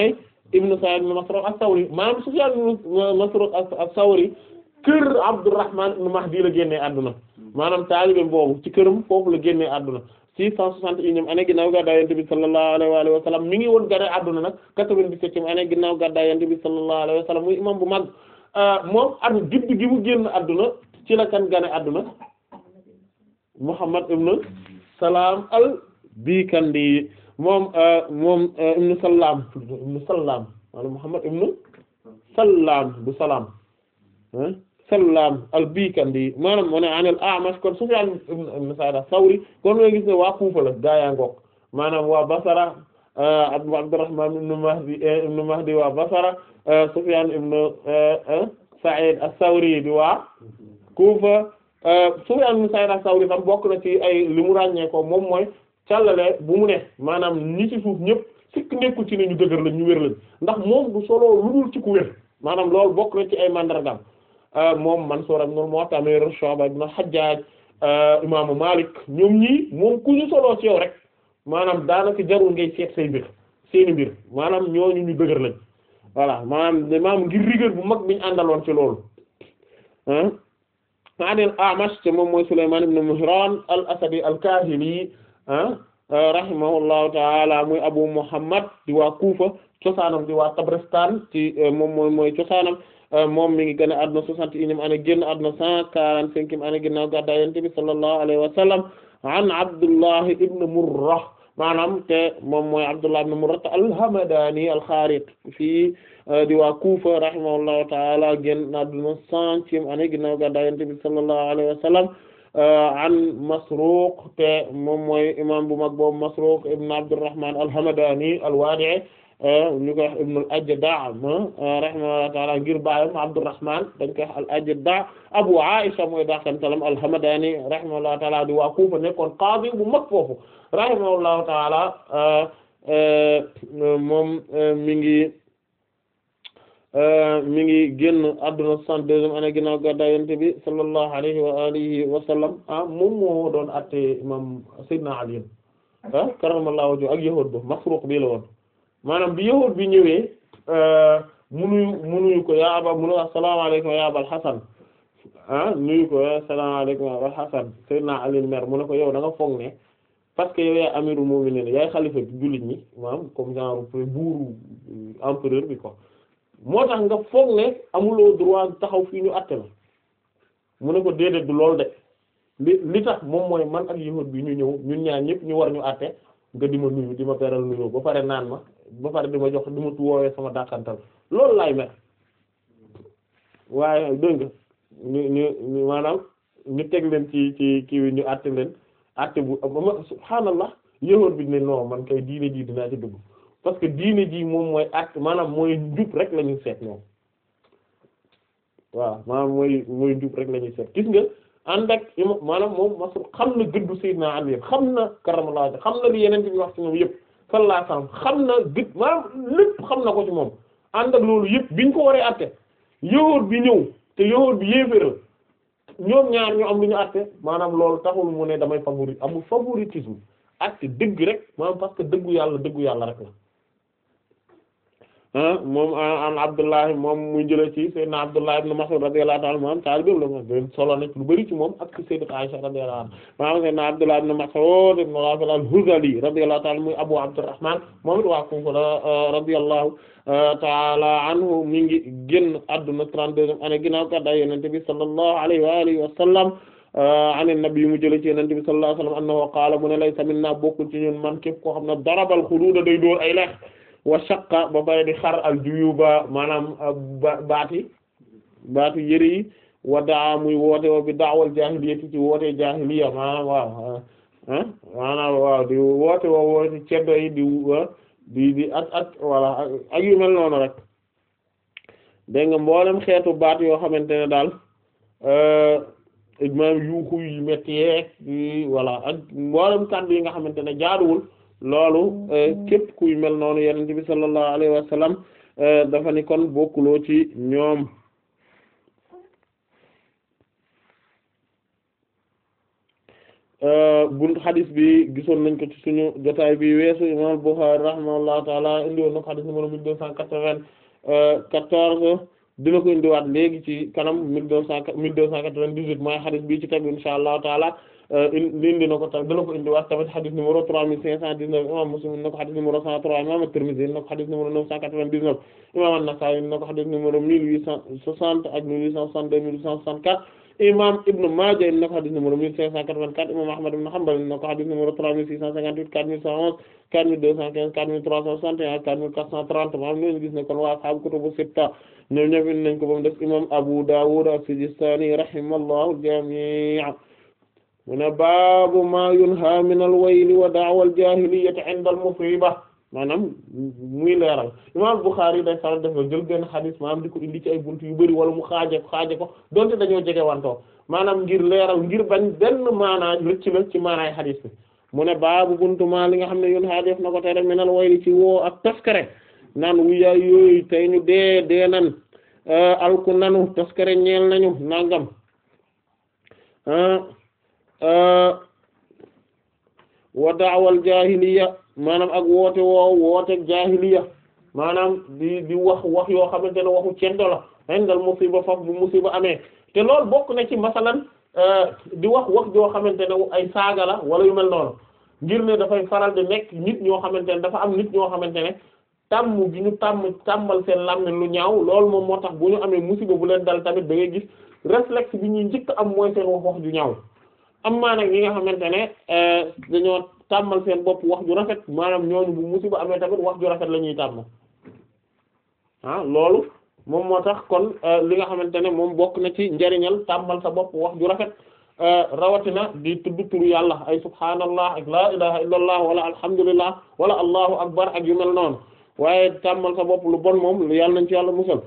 ibn Sa'id ibn Masruq as-Sawri maanaam Sufyan ibn Masruq as-Sawri kër Abdurrahman ibn Mahdi la génnee àdduna maanaam taalibeem boobu ci këram foofu la génnee àdduna six cent soixante et unième année ginnaaw gàddaay Yonent bi sallallahu alayhi wa alihi wa sallam mi ngi woon gane àdduna nag quatre-vingt-dix-septième année ginnaaw gàddaay Yonent bi sallallahu alayhi wa sallam muy imam bu mag moom at judd gi mu génn àdduna ci la kan gane àdduna Muhammad ibn Salam al-Bikandi moom moom ibn Salam ibn Salam wala Muhammad ibn Salam bu Salam Salam al-Bikandi maanaam mu ne an al-A'mash kon Sufyan ibn Sa'id as-Sawri kon nga gis ne waa Kufa la gaayaa ngoog maanaam waa Basra Abdurrahman ibn Mahdi ibn Mahdi waa Basra Sufyan ibn Sa'id as-Sawri di waa Kufa Sufyan ibn Sa'id as-Sawri tam bokk na ci ay li mu ràññee ko moom mooy càllale bu mu ne maanaam ñi ci suuf ñëpp sikk nekkul ci ne ñu dëgër lañ ñu wér lañ ndax moom du solo lu dul ci ku wér maanaam loolu bokk na ci ay mandargam moom Mansur ibn al-Mu'tamir Shu'ba ibn al-Hajjaj imaamu Malik ñoom ñii moom ku ñu soloo ci yow rek maanaam daanaka jarul ngay seet say mbir seeni mbir maanaam ñooñu ñu dëgër lañ voilà maanaam maanaam ngir rigueur bu mag biñu àndaloon ci loolu anil A'mash te moom mooy Sulayman ibn Mihran al-Asadi al-Kahili rahimahullahu ta'ala muy Abu Muhammad di waa Kufa cosaanam di waa Tabristan ci moom mooy mooy cosaanam moom mi ngi gën a adduna soixante et unième année génn adduna cent quarante-cinquième année ginnaaw gàddaay Yonent bi sallallahu alayhi wa sallam an Abdullah ibn Murrah maanaam te moom mooy Abdullah ibn Murrah al-Hamadani al-Kharit fii di waa Kufa rahimahullahu ta'ala génn adduna centième année ginnaaw gàddaay Yonent bi sallallahu alayhi wa sallam an Masruq te moom mooy imam bu mag boobu Masruq ibn Abdurrahman al-Hamadani al-Wadi'i ñu koy wax ibn al-Ajda' rahimahullahu ta'ala ngir baayam Abdurrahman dañ koy wax al-Ajda' Abu Aisha mooy daakantalam al-Hamadani rahimahullahu ta'ala di waa Kufa nekkoon qaadi bu mag foofu rahimahullahu ta'ala moom mi ngi mi ngi génn adduna soixante-deuxième année ginnaaw gàddaay Yonent bi sallallahu alayhi wa alihi wa sallam ah moom moo doon atte imam Seydina Ali ah karamallahu wajhu ak yahuud ba Masruq bii la woon maanaam bi yahuud bi ñëwee munuyu munuyu ko yaa aba munu assalamu alaykum ya Abal Hasan ah nuyu ko assalamu alaykum ya Abal Hasan Seydina Ali mer mu ne ko yow da nga foog ne parce que yow yaay amirul mu'minin yaay xalifa bi jullit ñi maanaam comme genre buuru empereur bi quoi moo tax nga foog ne amuloo droit taxaw fii ñu àtte la mu ne ko déedéet du lool de li li tax moom mooy man ak yahud bi ñu ñëw ñun ñaar ñëpp ñu war ñu àtte nga di ma nuyu di ma beral nuyu ba pare naan ma ba pare di ma jox di ma woowee sama dàqantal loolu laay mer waaye dégg nga ñu ñu ñu maanaam ñu teg leen ci ci kii wi ñu àtte leen àtte bu subhaanallah yahud bi ne non man kay diine ji dinaa ci dugg parce que diine ji moom mooy at maanaam mooy njub rek la ñuy seet ñoom waaw maanaam mooy mooy njub rek la ñuy seet gis nga ànd ak ima maanaam moom masul xam na gëddu Seydina Ali xam na karamallahu xam na li yeneen bi wax ci moom yëpp sallallahu alayhi wasallam xam na gëdd maanaam lépp xam na ko ci moom ànd ak loolu yëpp biñ ko waree atte yowóot bi ñëw te yowóot bi yéeféral ñoom ñaar ñu am lu ñu atte maanaam loolu taxul mu ne damay favori amul favoritisme atte dëgg rek maanaam parce que dëggu yàlla dëggu yàlla rek la moom an Abdullah moom muy jëlee ci Seydina Abdullah ibn Mas'ud radiyallahu ta'ala anhu taalibe la moom solo na lu bari ci moom ak ci Sayyidat Aisha radiyallahu anha maanaam Seydina Abdullah ibn Mas'ud ibn Ghafil al-Hudhali radiyallahu ta'ala muy Abu Abdurrahman moom it waa Kufa radiyallahu ta'ala anhu mi ngi génn àdduna 32e année ginnaaw gàddaay Yonent bi sallallahu alayhi wa alihi wa sallam an nabi mu jëlee ci Yonent bi sallallahu alayhi wa sallam annahu qaala mu ne laysa minna bokkul ci ñun man képp koo xam ne darabal xuduuda day dóor ay lex wa shaqqa ba pare di xar al juyuba maanaam baati baatu yëre yi wa daa muy woote wa bi daawal jaahiliyati ci woote jaahiliya maanaam waaw ah maanaam waaw di woote wa woote ceddo yi di di di at at voilà ak yu mel noonu rek dégg nga mboolem xeetu baat yoo xamante ne daal maanaam yuuxu yu metti yeeg voilà ak mboolem kàddu yi nga xamante ne jaaduwul loolu képp kuy mel noonu yonent bi sallallahu alayhi wa sallam dafa ni kon bokkuloo ci ñoom buntu xadis bi gisoon nañ ko ci suñu jotaay bi weesu imam Bukhari rahimahullahu taala indi woon na ko xadis numéro mille deux cent quatre-vingt-quatorze dina ko indiwaat léegi ci kanam mille deux cent mille deux cent quatre-vingt-dix-huit mooy xadis bi ci tegu insha allahu taala indi na ko tam dina ko indiwaat tamit xadis numéro trois mille cinq cent dix-neuf imam Muslim indi na ko xadis numéro cent trois imam At-Tirmidhi indi na ko xadis numéro neuf cent quatre-vingt-dix-neuf imam An-Nasa'i indi na ko xadis numéro mille huit cent soixante ak mille huit cent soixante-deux mille huit cent soixante-quatre imam Ibn Maaja indi na ko xadis numéro mille cinq cent quatre-vingt-quatre imam Ahmad ibn Hanbal indi na ko xadis numéro trois mille six cent cinquante-huit quatre mille cent onze quatre mille deux cent quinze quatre mille trois cent soixante et un quatre mille quatre cent trente maanaam ñooñu gis ne kon waa ashaabu kutubu sitta ñoom ñëpp indi nañ ko ba mu des imam Abu Dawud as-Sijistani rahimallahu al-jami' mu ne baabu ma yunha min al-wayli wa da'wa al-jahiliyyati 'inda al-musiba maanaam muy leeral imam Bukhari day faral def jël benn xadis maanaam di ko indi ci ay buntu yu bari wala mu xaaje ko xaaje ko donte dañoo jege wantoo maanaam ngir leeral ngir bañ benn maanaa rëcc la ci maanaay xadis bi mu ne baabu buntu ma li nga xam ne yunha def na ko tere min al-wayli ci woo ak toskare naan wuyaay yooyu tey ñu dee dee nan alku nanu toskare ñeel nañu nangam wa da'wal jahiliya maanaam ak woote woow woote jahiliya maanaam di di wax wax yoo xamante ne waxu ceddo la indal musiba faf bu musiba amee te loolu bokk na ci masalan di wax wax joo xamante ne ay saaga la wala yu mel noonu ngir ne dafay faral di nekk nit ñoo xamante ne dafa am nit ñoo xamante ne tàmm gi ñu tàmm tàmmal seen làmmiñ lu ñaaw loolu moom moo tax bu ñu amee musiba bu leen dal tamit da ngay gis réflexe bi ñuy njëkk am mooy seen wax wax ju ñaaw am maa nag ñi nga xamante ne dañoo tàmmal seen bopp wax ju rafet maanaam ñooñu bu musiba amee tamit wax ju rafet la ñuy tàmm ah loolu moom moo tax kon li nga xamante ne moom bokk na ci njariñal tàmmal sa bopp wax ju rafet rawatina di tudd turu yàlla ay subhaanallah ak laa ilaha illallah wala alhamdulillah wala allahu akbar ak yu mel noonu waaye tàmmal sa bopp lu bon moom yàlla nañ ci yàlla musal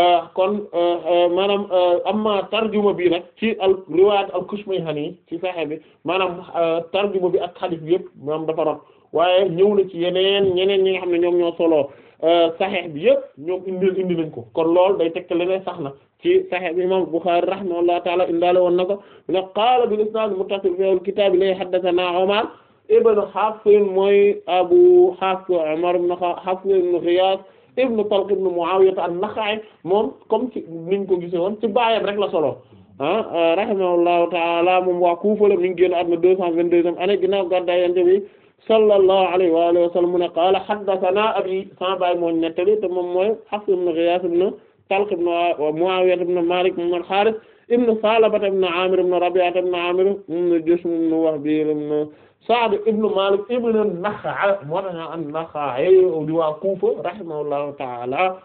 kon maanaam amma tarjuma bi nag ci al riwaayat al Kushmayhani ci Sahih bi maanaam tarjuma bi ak hadith bi yëpp maanaam dafa rot waaye ñëw na ci yeneen ñeneen ñi nga xam ne ñoom ñoo solo Sahih bi yëpp ñoom indi indi nañ ko kon loolu day tekk leneen sax na ci Sahih bi imam Bukhari rahimahullahu ta'ala indaale woon na ko ne qaala bil isnaad muttasil fi al kitaab lay haddathana Umar ibn Hafs mooy Abu Hafs Umar ibn Hafs ibn Ghiyath ibn Talq ibn Muawiya an-Nakha'i moom comme ci niñ ko gisee woon ci baayam rek la solo ah rahimahullahu ta'ala moom waa Kufa la mi ngi génn àdduna deux cent vingt-deuxième année ginnaaw gàddaay Yonent bi sallallahu alayhi wa alihi wa sallam mu ne qaala haddathana abi sama baay moo nettali te moom mooy Hafs ibn Ghiyath ibn Talq ibn Muawiya ibn Malik ibn al-Harith ibn Salaba ibn Amir ibn Rabi'a ibn Amir ibn Jushm ibn Wahbi ibn Sa'd ibn Malik ibn an-Nakha'i moo tax ñu an-Nakha'i di waa Kufa rahimahullahu ta'ala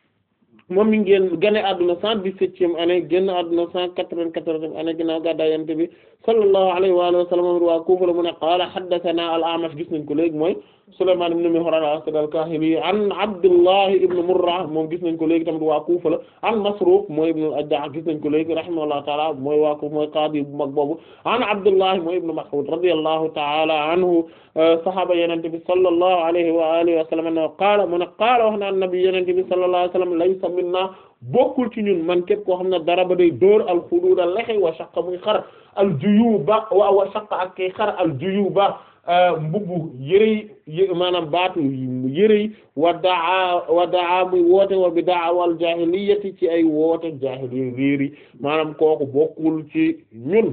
moom mi ngi génn gane àdduna cent dix-septième année génn àdduna cent quatre-vingt-quatorzième année ginnaaw gàddaay Yonent bi sallallahu alayhi wa alihi wa sallam moom waa Kufa la mu ne qaala haddathana al-A'mash gis nañ ko léegi mooy Sulaymaan ibn Mihraan al-Asadi al-Kaahili an Abdullah ibn Murra moom gis nañ ko léegi tamit waa Kufa la an Masruuq mooy ibn al-Ajda' gis nañ ko léegi rahimahullahu ta'ala mooy waa Kufa mooy qaadi bu mag boobu an Abdullah mooy ibn Mas'ud radiyallahu ta'ala anhu sahaaba Yonent bi sallallahu alayhi wa alihi wa sallam no qaala mu ne qaala wax na an-nabi Yonent bi sallallahu alayhi wa sallam laysa minna bokkul ci ñun man képp koo xam ne dara ba day dóor al-xuduud al-lehi wa shaqqa muy xar al-juyuuba wa wa shaqqa ak kay xar al-juyuuba mbubbu yërëy maanaam baatu yërëy wa daa wa daa muy woote wa bi daawal jaahiliyati ci ay woote jaahiliya réeri maanaam kooku bokkul ci ñun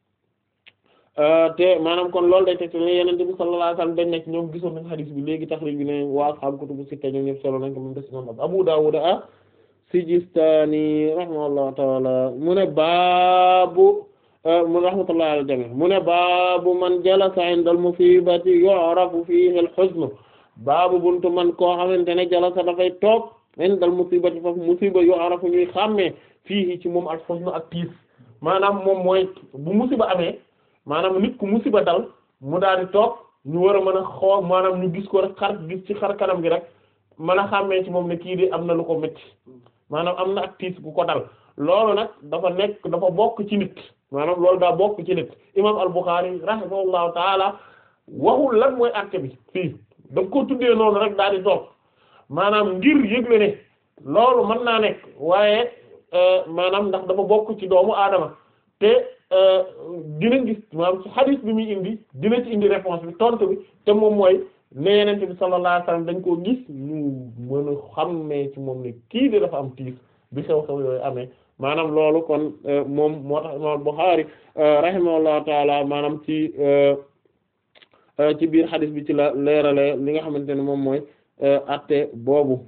te maanaam kon loolu day teg ne Yonent bi sallallahu alayhi wasallam dañ nekk ñoom gisoon nañ hadith bi léegi taxrij bi ne waa ashaabu kutubu sitta ñoom ñëpp solo nañ ko moom des imam Abu Dawud a Sijistani rahimahullahu ta'ala mu ne baabu mu rahmatullahi ala jami mu ne baabu man jalasa inda al musibati yu'rafu fihi al huzn baabu buntu man koo xamante ne jalasa dafay toog inda al musibati foofu musiba yu'rafu ñuy xàmmee fihi ci moom al huzn ak tiis maanaam moom mooy bu musiba amee maanaam nit ku musiba dal mu daal di toog ñu war a mën a xool maanaam ñu gis ko rek xar gis ci xar kanam gi rek mën a xàmmee ci moom ne kii di am na lu ko métti maanaam am na ak tiis bu ko dal loolu nag dafa nekk dafa bokk ci nit maanaam loolu daa bokk ci nit imam al-Bukhari rahimahullahu taala waxul lan mooy acte bi fii da ko tuddee noonu rek daal di toog maanaam ngir yëgle ne loolu mën naa nekk waaye maanaam ndax dafa bokk ci doomu aadama te dina gis maanaam ci hadith bi muy indi dina ci indi réponse bi tontu bi te moom mooy ne yenente bi sallallahu alayhi wasallam dañ koo gis ñu mën a xammee ci moom ne kii de dafa am tiis bi xew-xew yooyu amee maanaam loolu kon moom moo tax imam Bukhari rahimahullahu taala maanaam ci ci biir hadith bi ci la leerale li nga xamante ne moom mooy atte boobu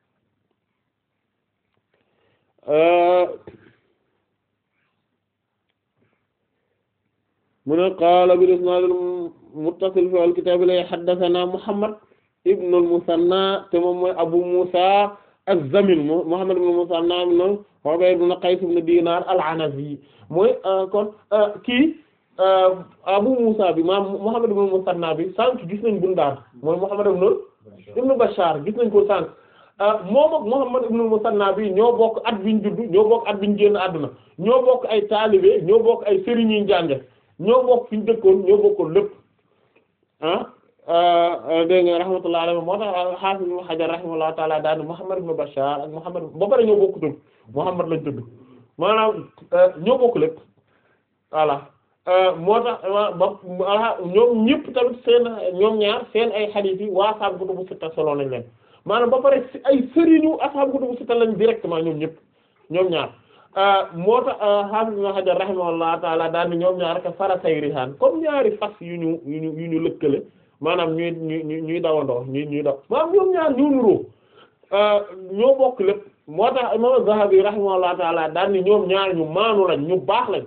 mu ne qaala bil isnaad al muttasil fi al kitaab la haddathana Muhammad ibn al Musanna te moom mooy Abu Musa az-Zamin Muhammad ibn al Musanna ibn Ubayd ibn Qays ibn Dinar al-Anazi mooy kon kii Abu Musa bi maam Muhammad ibn al Musanna bi sànq gis nañ Bundar mooy Muhammad ibn ibn Bashar gis nañ ko sànq moom ak Muhammad ibn al Musanna bi ñoo bokk at biñ juddu ñoo bokk at biñ génn àdduna ñoo bokk ay taalibe ñoo bokk ay sëriñ yi njànge ñoo bokk fi ñu dëkkoon ñoo bokkoon lépp ah dégg nga rahmatullahi alayhi moo tax Hafiz Ibn Hajar rahimahullahu ta'ala daal Muhammad ibn Bashar ak Muhammad ba pare ñoo bokk tudd Muhammad lañ tudd maanaam ñoo bokk lépp voilà moo tax ba ñoom ñëpp tamit seen ñoom ñaar seen ay hadith yi waa ashaabu kutubu sitta solo nañ leen maanaam ba pare ay sëriñu ashaabu kutubu sitta lañ directement ñoom ñëpp ñoom ñaar. moo tax Hafiz Ibn Hajar rahimahullah taala daal ni ñoom ñaar rek faratay rihaan comme ñaari fas yu ñu yu ñu yu ñu lëkkale maanaam ñuy ñuy ñuy dawandoo ñuy ñuy daw maanaam ñoom ñaar ñu nuroo ñoo bokk lépp moo tax imam Zahabi rahimahullah taala daal ni ñoom ñaar ñu maanu lañ ñu baax lañ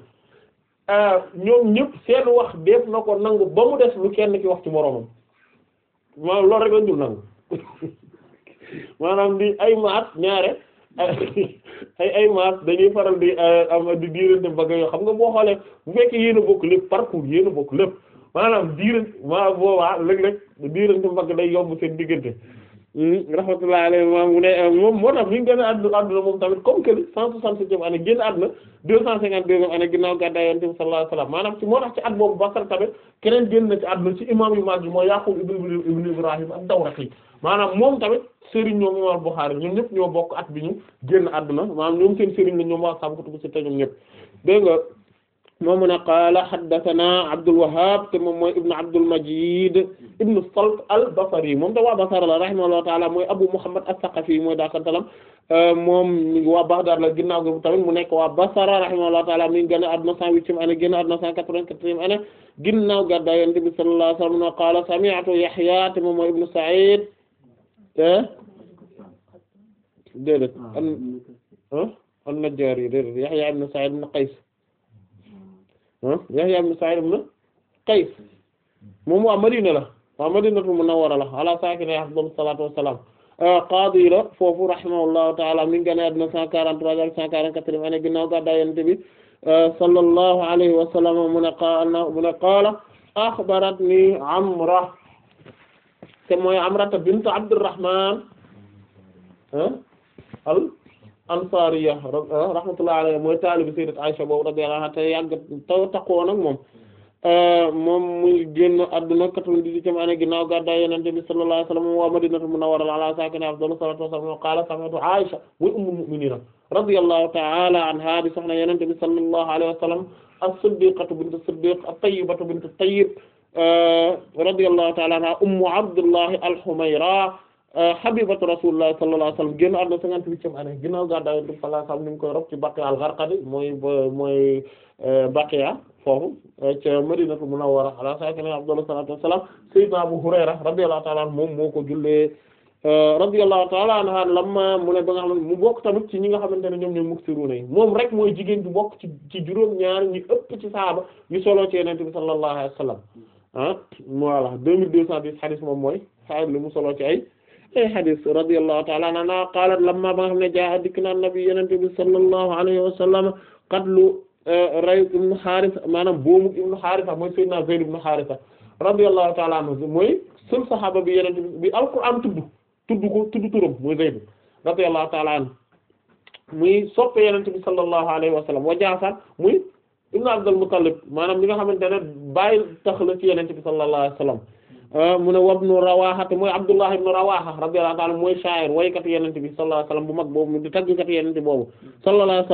ñoom ñëpp seen wax def na ko nangu ba mu des lu kenn ki wax ci moroomam maanaam loolu rek lañ dul nangu maanaam di ay maat ñaare ay ay maas dañuy faral di am di diirante mbagg yoo xam nga boo xoolee bu fekkee yéen a bokk lépp parcours yéen a bokk lépp maanaam diirante maa boobaa léeg-léeg diirante mbagg day yomb seen diggante rahmatullahi alayhi maam mu ne moom moo tax bi ñu gën a àdduna àdduna moom tamit comme que cent soixante-septième année génn àdduna deux cent cinquante-deuxième année ginnaaw gàddaay Yonent bi sallallahu alayhi wasallam maanaam ci moo tax ci at boobu Basra tamit keneen génn na ci àdduna ci imam yu mag yi mooy Yaqub ibn ibn Ibrahim ad-Dawraqi maanaam moom tamit sëriñ ñoom imam Bukhari ñoom ñëpp ñoo bokk at bi ñu génn àdduna maanaam ñoom seen sëriñ la ñoom waa saabu kutubu sitta ñoom ñëpp dégg nga moom mu ne qaala haddathana Abdul Wahhab te moom mooy ibn Abdul Majid ibn Salt al-Basri moom te waa Basra la rahimahullahu ta'ala mooy Abu Muhammad as-Saqafi mooy daakantalam moom waa Baghdad la ginnaaw gi tamit mu nekk waa Basra rahimahullahu ta'ala mi ngi génn àdduna cent huitième année génn àdduna cent quatre-vingt-quatrième année ginnaaw gàddaay Yonent bi sallallahu alayhi wa sallam qaala sami'tu Yahya te moom mooy ibn Sa'id déedéet an an-Najjari déedéet Yahya ibn Sa'id ibn Qays Yahya ibn Sa'id ibn Qays moom waa Madina la waa Madinatul Munawwara la ala saakinihaa afdalu salaatu wassalaam qaadi la foofu rahimahullahu ta'ala mi ngi génn àdduna cent quarante-trois ak cent quarante-quatrième année ginnaaw gàddaay Yonent bi sallallahu alayhi wa sallam mu ne qaala mu ne qaala axbaratni Amra te mooy Amrata bint Abdurrahman al ansariya rahmatullahi alayha mooy taalibi sayyidat Aisha boobu radiyallahu anha te yàgg taw taqoon ak moom moom muy génn adduna quatre-vingt-dix-huitième année ginnaaw gàddaay Yonent bi sallallahu alayhi wa sallam wa Madinatul Munawwara ala saakinihaa afdalu salaatu wa salaam qaala sami'tu Aisha muy ummul mu'miniina radiyallahu ta'ala anha di soxna Yonent bi sallallahu alayhi wa sallam as-siddiqatu bintu siddiq at-tayyibatu bintu tayyib radiyallahu ta'ala anha ummu Abdullahi al-Humayra habibatu rasulullah sallallahu alayhi wasallam génn àdduna cinquante-huitième année ginnaaw gàddaay Yonent bi sallallahu alayhi wasallam ni ngi koy rob ci Baqiya al-Gharqadi mooy mooy Baqiya foofu ca Madinatu Munawwara ala saakinihaa afdalu salaatu wassalaam sayyidina Abu Hurayra radiyallahu ta'ala anhu moom moo ko jullee radiyallahu ta'ala anha lamma mu ne ba nga xam ne mu bokk tamit ci ñi nga xamante ne ñoom ñooy muksiruna yi moom rek mooy jigéen bi bokk ci ci juróom ñaar ñi ëpp ci sahaaba yu solo ci Yonent bi sallallahu alayhi wasallam ah voilà deux mille deux cent dix hadith moom mooy xaar li mu solo ci ay ay hadith radiyallahu ta'ala anha qalat lamma ba nga xam ne jaa dikk na nabi Yonent bi sallallahu alayhi wa sallam qatlu ray ibnu Haarisa maanaam boomu ibnu Haarisa mooy Seydina Zayd ibnu Haarisa radiyallahu ta'ala anhu mooy sul saxaaba bi Yonent bi alquran tudd tudd ko tudd turam mooy Zayd radiyallahu ta'ala anhu muy soppe Yonent bi sallallahu alayhi wa sallam wa Jaafar muy ibnu Abdul Muttalib maanaam li nga xamante ne bàyyi tax la ci Yonent bi sallallahu alayhi wa sallam mu ne wabnu Rawaha te mooy Abdullah ibnu Rawaha radiyallahu ta'ala mooy sha'ir waykat Yonent bi sallallahu alayhi wa sallam bu mag boobu di tàggkat Yonent boobu sallallahu alayhi wa sallam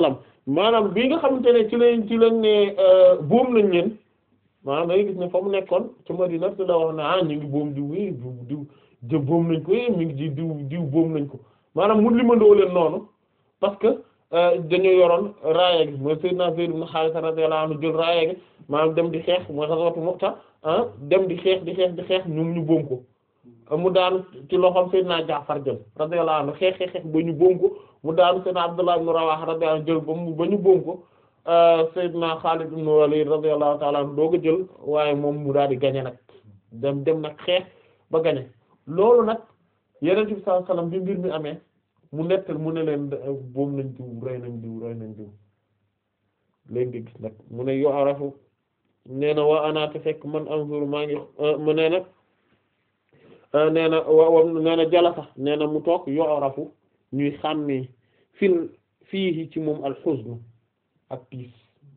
maanaam bi nga xamante ne ci lañ ci lañ ne boom nañ leen maanaam da ngay gis ne fa mu nekkoon ci Madina su la wax ne ah ñu ngi boom diw yi diw diw jë boom nañ ko mi ngi ci diw diw boom nañ ko maanaam mun limandoo leen noonu parce que dañoo yoroon raaya gi mooy Seydina Zayd ibn Haarisa radiyallahu anhu jël raaya gi maanaam dem di xeex mooy xaswatu Mu'ta ah dem di xeex di xeex di xeex ñoom ñu boom ko mu daanu ci loxoom Seydina Jaafar jël radiyallahu anhu xeex xeex xeex ba ñu boom ko mu daanu Seydina Abdullah ibn Rawaha radiyallahu anhu jël ba mu ba ñu boom ko Seydina Xaalid ibn Walid radiyallahu ta'ala anhu doo ko jël waaye moom mu daal di gañe nag dem dem nag xeex ba gañe loolu nag Yonent bi sallallahu alayhi wasallam bi mbir mi amee mu nettal mu ne leen boom nañ diw rey nañ diw rey nañ diw léegi nga gis nag mu ne yo arafu nee na waa anaate fekk man anzur maa ngi mu nee na nee na wa nee na jala sax nee na mu toog yo arafu ñuy xàmmee fil fii ci moom alxuzn ak tiis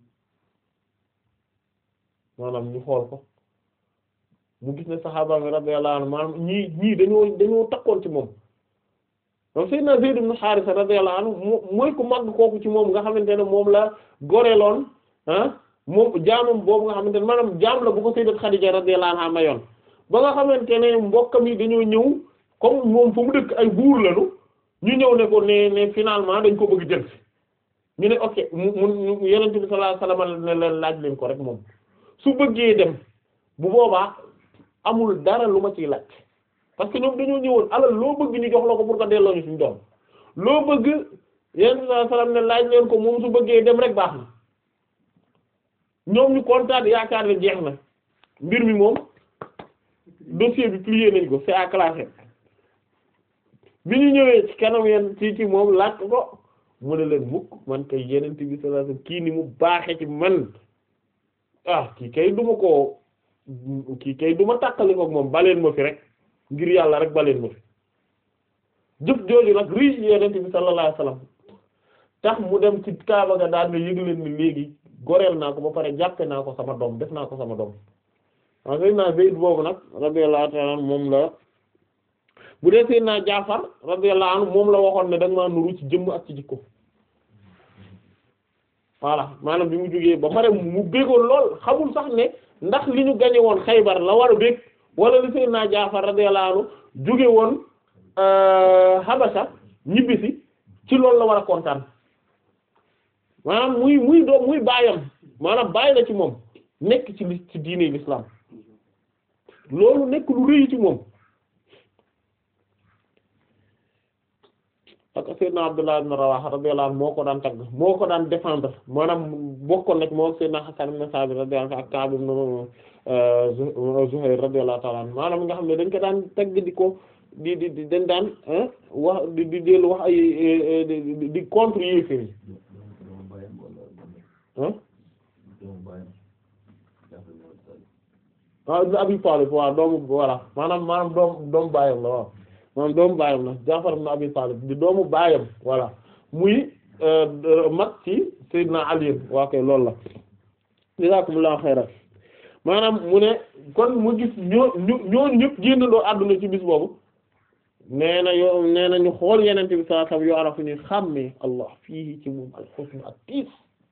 maanaam ñu xool ko mu gis ne saxaaba mi radiyallahu anhu maanaam ñii ñii dañoo dañoo takkoon ci moom donc Seydina Zayd ibn Haarisa radiyallahu anhu mooy ku màgg kooku ci moom nga xamante ne moom la goreeloon ah moom jaamam boobu nga xamante ne maanaam jaam la bu ko Sayyidat Khadija radiyallahu anha mayoon ba nga xamante ne mbokkam yi dañoo ñëw comme moom fa mu dëkk ay buur lañu ñu ñëw ne ko ne ne finalement dañ ko bëgg jël ñu ne ok mu mu Yonent bi sallallahu alayhi wasallam ne leen laaj leen ko rek moom su bëggee dem bu boobaa amul dara lu ma ciy laaj parce que ñoom dañoo ñëwoon alal loo bëgg ñu jox la ko pour que delloo ñu suñu doom loo bëgg Yonent bi sallallahu alayhi wasallam ne laaj leen ko moom su bëggee dem rek baax na ñoom ñu kontaan yaakaar ne jeex na mbir mi moom dossier bi plié nañ ko c'est à classer bi ñu ñëwee ci kanam yenn ci ci moom laaj ko mu ne leen mukk man kay Yonent bi sallallahu alayhi wasallam kii ni mu baaxe ci man ah kii kay duma ko kii kay duma tàkkali ko moom baleen ma fi rek ngir yàlla rek baleen ma fi jëf jooju nag rii ci Yonent bi sallallahu alayhi wasallam tax mu dem ci Kaaba ga daan na yëg leen ni léegi goreel naa ko ba pare jàppe naa ko sama doom def naa ko sama doom waaw Seydina Zayd boobu nag radiyallahu ta'ala moom la bu dee Seydina Jaafar radiyallahu anhu moom la waxoon ne da nga maa nuru ci jëmm ak ci jikko voilà maanaam bi mu jógee ba pare mu béggoon lool xamul sax ne ndax li ñu gañe woon Xaybar la war a bég wala li Seydina Jaafar radiyallahu anhu jóge woon Habasha ñibbisi ci loolu la war a kontaan maanaam muy muy doom muy baayam maanaam bàyyi la ci moom nekk ci li ci diine l'islam loolu nekk lu rëy ci moom ak Seydina Abdullah ibn Rawaha radiyallahu anhu moo ko daan tagg moo ko daan défendre maanaam bokkoon nag moo Seydina Hasan ibn Sabit radiyallahu anhu ak Ka'b ibn Zuhayr radiyallahu ta'ala anhu maanaam nga xam ne dañ ko daan tagg di ko di di di dañ daan wax di di dellu wax ay di contre yéefér yi ah Abi Talib waaw doomu voilà maanaam maanaam doom doomu baayam la waaw maanaam doomu baayam la Jaafar ibn Abi Talib di doomu baayam voilà muy mag ci Seydina Ali waa kay loolu la jazakumullahu xayran maanaam mu ne kon mu gis ñoo ñu ñoo ñëpp génnandoo àdduna ci bis boobu nee na yo nee na ñu xool yenente bi sallallahu alayhi wasallam yoo arafu ñu xàmmee Allah fii ci moom al-husn ak tiis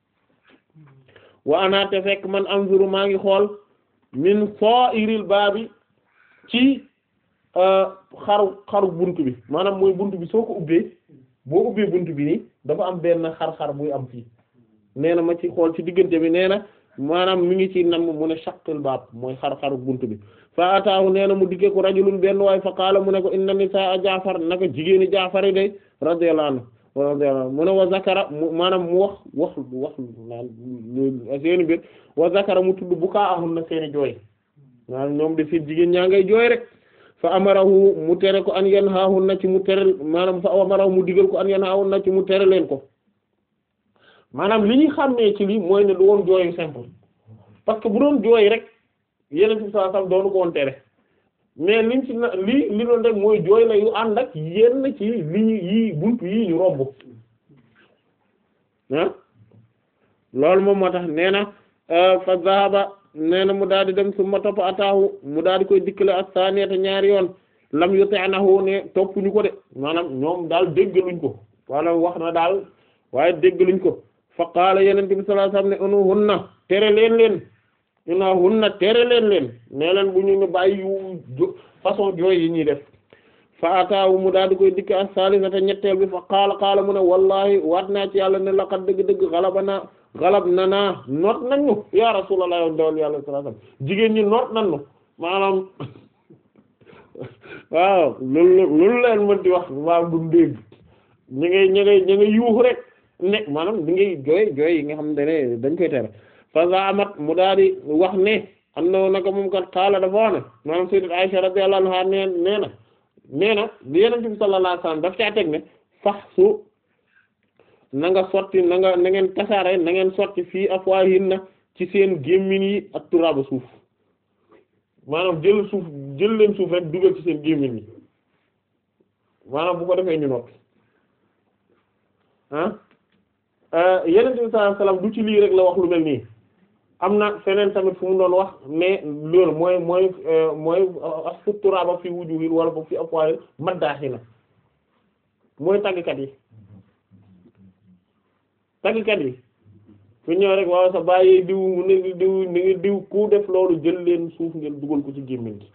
wa ana te fekk man anzuru maa ngi xool min sa'iril baabi ci xaru xaru buntu bi maanaam mooy buntu bi soo ko ubbee boo ubbee buntu bi nii dafa am benn xar-xar buy am fii nee na ma ci xool ci diggante bi nee na maanaam mi ngi ci nam mu ne shaqqil baab mooy xar-xaru buntu bi fa ataahu nee na mu diggee ko rajulun benn waay fa qaala mu ne ko inna nisaa Jaafar naka jigéeni Jaafar yi day radiyallahu anhu radiyallahu anhu mu ne wa zakara maanaam mu wax wax wax naan seeni mbir wa zakara mu tudd bu kaa ahun na seeni jooy maanaam ñoom de seen jigéen ñaa ngay jooy rek fa amarahu mu tere ko an yanhaahun na ci mu tere maanaam fa amarahu mu digal ko an yanhaahun na ci mu tere leen ko maanaam li ñuy xàmmee ci lii mooy ne du woon jooyu simple parce que bu doon jooy rek yeneen ci saa sam doonu ko woon tere mais liñ ci na lii li doon rek mooy jooy la yu ànd ak yenn ci li ñu yii buntu yii ñu romb ah loolu moom moo tax nee na fa zahaba nee na mu daal di dem su ma topp ataahu mu daal di koy dikkale ak saaniyata ñaari yoon lam yuti'nahu ne toppuñu ko de maanaam ñoom daal déggaluñ ko wala wax na daal waaye déggaluñ ko fa qaala yeneen bi sallallahu alayhi wasallam ne unu hunna tere leen leen ina hunna tere leen leen nee leen bu ñu ne bàyyi yu façon jooy yi ñuy def fa ataawu mu daal di koy dikk ak salisata ñetteel bi fa qaala qaala mu ne wallahi waat naa ci yàlla ne laqad dëgg-dëgg xalabana xalab na naa noot nañ ñu ya rasulullah yow ndawal yàlla sallallahu alayhi wasallam jigéen ñi noot nañ ñu maanaam waaw loolu loolu leen mën di wax maanaam du dégg ñu ngay ñu ngay ñu ngay yuuxu rek ne maanaam di ngay jooy jooy yi nga xam ne dañ koy tere fa zaamat mu daal di wax ne am na naka moom kat xaala dafa wax ne maanaam sayyidat Aisha radiyallahu anha nee nee na nee na bi Yonent bi sallallahu alayhi wasallam daf caa teg ne fax su na nga sotti na nga na ngeen tasaare na ngeen sotti fii afwaahinna ci seen gémmiñ yi ak turaaba suuf maanaam jël suuf jël leen suuf rek dugal ci seen gémmiñ yi maanaam bu ko defee ñu noppi ah Yonent bi sallallahu alayhi wasallam du ci lii rek la wax lu mel nii am na feneen tamit fu mu doon wax mais loolu mooy mooy mooy asfu turaaba fi wujuhil wala boog fi afwaahil maddaaxina mooy tàggkat yi tàggkat yi fu ñëw rek waaw sa bàyyi diw mu ne diw ni ngi diw ku def loolu jël leen suuf ngeen dugal ko ci gémmiñ gi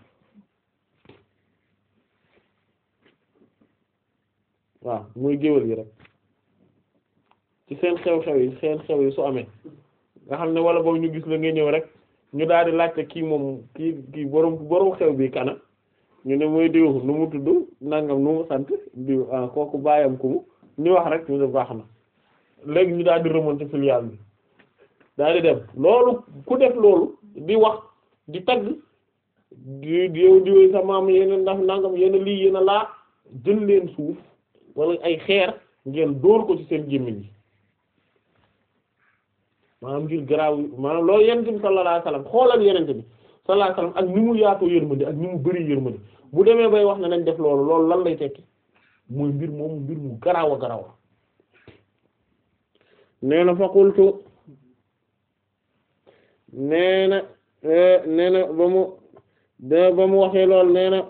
waaw mooy géwél yi rek ci seen xew-xew yi seen xew yi su amee nga xam ne wala boobu ñu gis la nga ñëw rek ñu daal di laajte kii moom kii kii borom borom xew bi kana ñu ne mooy diw nu mu tudd nangam nu mu sant diw ah kooku bàyyam ku mu ñu wax rek ñu ne baax na léegi ñu daal di remonter filiale bi daal di dem loolu ku def loolu di wax di tagg di yow diw sa maam yéen ndax nangam yéen lii yéen laa jël leen suuf wala ay xeer ngeen dóor ko ci seen gémmiñ yi maanaam ngir garaaw maanaam loolu yenente bi sallallahu alayhi wasallam xoolal yenente bi sallallahu alayhi wasallam ak ni mu yaatoo yërmande ak ni mu bëri yërmande bu demee bay wax ne nañ def loolu loolu lan lay tekki mooy mbir moomu mbir mu garaaw a garaaw nee na fa qultu nee na nee na ba mu de ba mu waxee lool nee na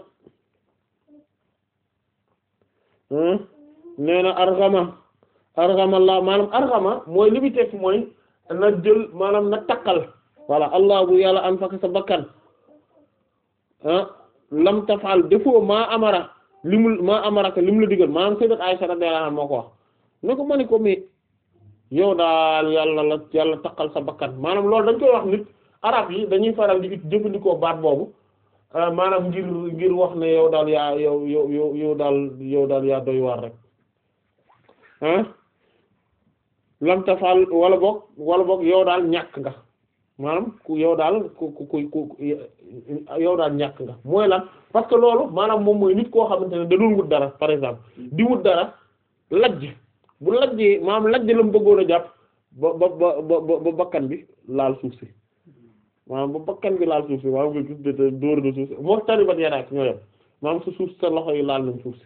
nee na argama argama la maanaam argama mooy li bi tekki mooy na jël maanaam na takkal voilà allah bu yàlla an faka sa bakkan ah lam tafal defoo maa amara li mu maa amaraka li mu la digal maanaam sayyidat Aisha radiyallahu anha moo ko wax ne ko ma ni ko mais yow daal yàlla la yàlla takkal sa bakkan maanaam loolu dañ koy wax nit arab yi dañuy faral di jëfandikoo baat boobu maanaam ngir ngir wax ne yow daal yaa yow yow yow yow daal yow daal yaa doy waar rek ah lam tafal wala boog wala boog yow daal ñàkk nga maanaam ku yow daal ku ku ku yow daal ñàkk nga mooy lan parce que loolu maanaam moom mooy nit koo xamante ne da doon wut dara par exemple di wut dara lajj bu lajjee maanaam lajj la mu bëggoon a jàpp ba ba ba ba ba bakkan bi laal suuf si maanaam ba bakkan bi laal suuf si maanaam nga gis de dóor de suuf si moo taribat yaraak ñoo yem maanaam sa suuf sa loxo yi laal nañ suuf si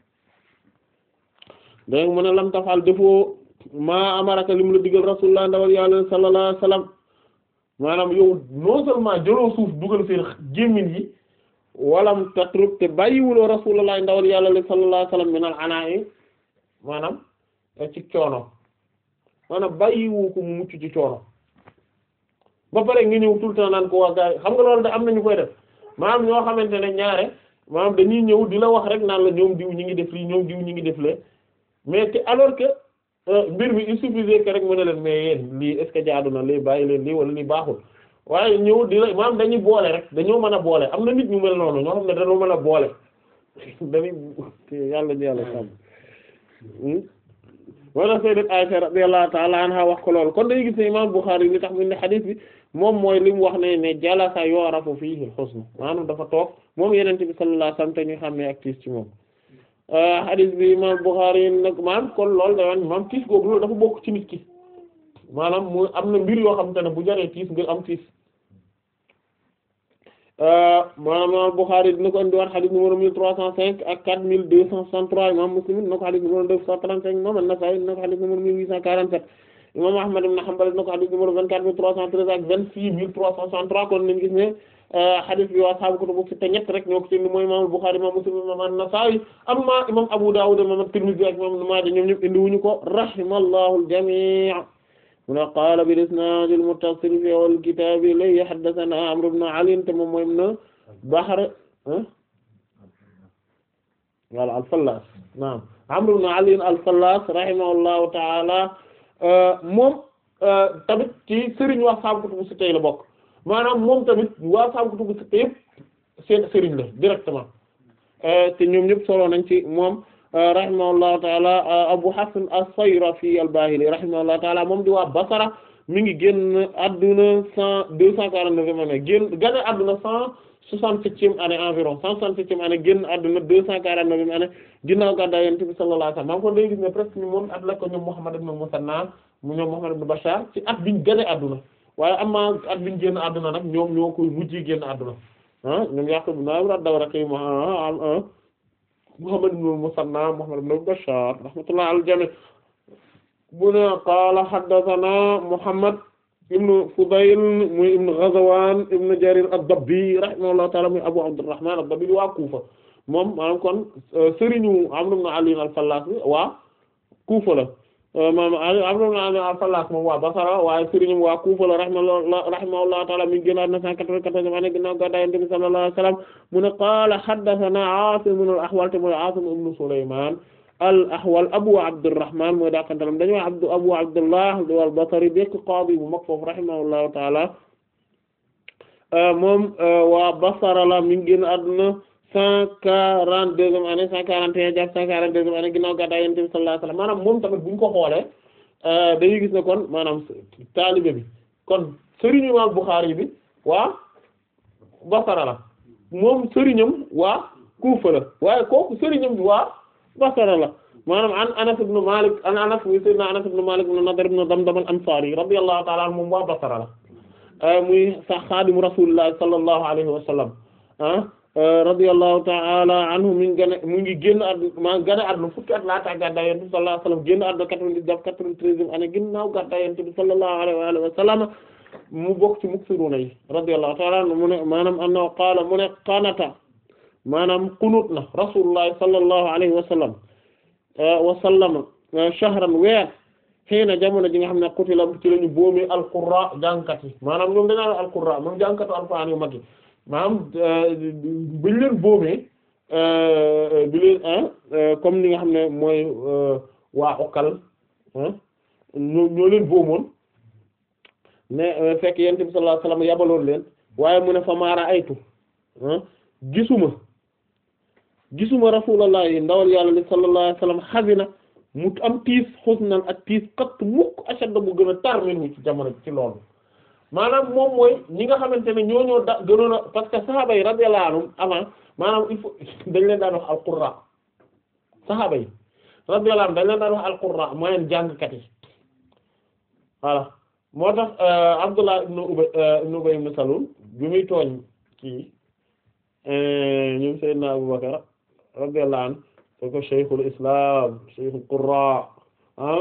dégg mu ne lam tafal defoo maa amaraka li mu la digal rasulullah ndawal yàlla sallallahu alayhi wasallam maanaam yow non seulement jëloo suuf dugal seen gémmiñ yi walam tatruk te bàyyiwuloo rasulullah ndawal yàlla sallallahu alayhi wasallam minal anaa'i maanaam ci coono maanaam bàyyiwu ko mu mucc ci coono ba pare nga ñëw tout le temps naan ko waa gars yi xam nga loolu da am nañu koy def maanaam ñoo xamante ne ñaare maanaam dañuy ñëw di la wax rek naan la ñoom diw ñi ngi def lii ñoom diw ñi ngi def lee mais te alors que mbir mi il suffisait que rek mën na leen mais yéen lii est ce que jaadu na lii bàyyi leen lii wala lii baaxul waaye ñëw di la maanaam dañuy boole rek dañoo mën a boole am na nit ñu mel noonu ñoo xam ne dañoo mën a boole dañuy yàlla ñu yàlla sàmm wala sayyidat Aisha radiyallahu ta'ala anha wax ko loolu kon dañuy gis ne imam Bukhari li tax mu ne xadiis bi moom mooy li mu wax ne ne jalasa yu'rafu fihi al-husn maanaam dafa toog moom yenente bi sallallahu alayhi wasallam te ñu xam ne ak tiis ci moom xadiis bi imam Bukhari nag maanaam kon loolu da wan maanaam tiis googu loolu dafa bokk ci nit ki maanaam mu am na mbir yoo xam te ne bu jaree tiis nga am tiis maanaam imam Bukhari dina ko indiwaat xadis numéro mille trois cent cinq ak quatre mille deux cent soixante-trois imam Muslim dina ko xadis numéro deux cent trente-cinq imam An-Nasa'i dina ko xadis numéro mille huit cent quarante-sept imam Ahmad ibn Hanbal dina ko xadis numéro vingt-quatre mille trois cent treize ak vingt-six mille trois cent soixante-trois kon nañu gis ne xadis bi waa ashaabu kutubu sitta ñett rek ñoo ko ci indi mooy imam Bukhari imam Muslim imam An-Nasa'i amma imam Abu Dawud imam At-Tirmidhi ak imam Ibn Maaja ñoom ñëpp indi wuñu ko rahimallahu al-jami' mu ne qaala bil isnaad al muttasil fi awwal kitaab ilayhi haddathanaa Amr ibn Ali te moom mooy ibn Bahr wala al-Fallaas naam Amr ibn Ali al-Fallaas rahimahullahu ta'ala moom tamit ci sëriñ waa saabu kutubu sitta la bokk maanaam moom tamit waa saabu kutubu sitta yëpp seen sëriñ la directement te ñoom ñëpp solo nañ ci moom rahimahullahu taala Abu Hasan as-Sayrafi al-Bahili rahimahullahu taala moom di waa Basra mi ngi génn adduna cent deux cent quarante-neuvième année génn gane adduna cent soixante-septième année environ cent soixante-septième année génn adduna deux cent quarante-neuvième année ginnaaw gàddaay Yonent bi sallallahu alayhi wasallam maa ngi ko day gis ne presque ñu moom at la ko ñoom Muhammad ibn Musanna mu ñoom Muhammad ibn Bashar ci at biñ gane adduna waaye amaa at biñ génn adduna nag ñoom ñoo koy mujjee génn adduna ah ñoom Yaqub ibn ad-Dawraqi Muhammad ibn Musanna Muhammad ibn Bashar rahmatullah al jami bu ne qaala haddathana Muhammad ibn Fudayl muy ibn Ghazwan ibn Jarir ad-Dabbi rahimahullahu ta'ala muy Abu Abdurrahman ad-Dabbi waa Kufa moom maanaam kon sëriñu Amr ibn Ali al-Fallas bi waa Kufa la maanaam Amr ibn Ali al-Fallas moom waa Basra waaye sëriñu waa Kufa la rahimahullahu rahimahullahu ta'ala mi ngi génn àdduna 194 ane ginnaaw gàddaay Yonent bi sallallahu alayhi wa sallam mu ne qaala haddathana Aasim ibn al-Ahwal te mooy Aasim ibn Sulaymaan al-Ahwal Abu Abdurrahman mooy daakantalam dañu wax Abdu Abu Abdullah al-Basri bekk qaadi bu mag foofu rahimahullahu ta'ala moom waa Basra la mi ngi génn àdduna cent quarante-deuxième année cent quarante et un jàpp cent quarante-deuxième année ginnaaw gàddaay Yonent bi sallallahu alayhi wa sallam maanaam moom tamit bu ñu ko xoolee dañuy gis ne kon maanaam taalibe bi kon sëriñu Imaam Bukhari bi waa Basra la moom sëriñam waa Kufa la waaye kooku sëriñam bi waa Basra la maanaam an Anas ibn Malik an Anas muy sayyidina Anas ibn Malik ibn Nadr ibn Damdam al-Ansari radiyallahu ta'ala anhu moom waa Basra la muy sax xaadimu Rasulullah sallallahu alayhi wa sallam ah radiyallahu ta'ala anhu mi ngi gën mu ngi génn àdduna maa gën a àdduna fukki at laata gàddaay Yonent bi sallallahu alayhi wa sallam génn àdduna quatre-vingt-dix jàpp quatre-vingt-treizième année ginnaaw gàddaay Yonent bi sallallahu alayhi wa sallam mu bokk ci muksiruna yi radiyallahu ta'ala anhu mu ne maanaam annahu qaala mu ne qanata maanaam qunut na Rasulullah sallallahu alayhi wa sallam wa sallama shahran weer xiina jamono ji nga xam ne qutila ci lañu boomi al-qurra jàngkat yi maanaam ñoom dañaa al-qurra moom jàngkatu alxuraan yu mag yi maanaam buñ leen boomee bi leen comme ni nga xam ne mooy waa Okal ñoo ñoo leen boomoon mais fekk yonent bi sallallahu alayhi wasallam yabaloon leen waaye mu ne fa maara aytu gisuma gisuma rasulullah yi ndawal yàlla li sallallahu alayhi wasallam xasina mu am tiis xusnan ak tiis kat mukk ashadda bu gën a tar minhu ci jamono ci loolu maanaam moom mooy ñi nga xamante ne ñoo ñoo da gënoon a parce que saxaaba yi radiyallahu anhum avant maanaam il faut dañ leen daan wax al-qurra saxaaba yi radiyallahu anhum dañ leen daan wax al-qurra mooy jàngkat yi voilà moo tax Abdullah ibn Ubay ibn Ubay ibn Salul bi muy tooñ kii ñoom Seydina Abubakar radiyallahu anhu te ko shaykhul islam shaykhul qurra ah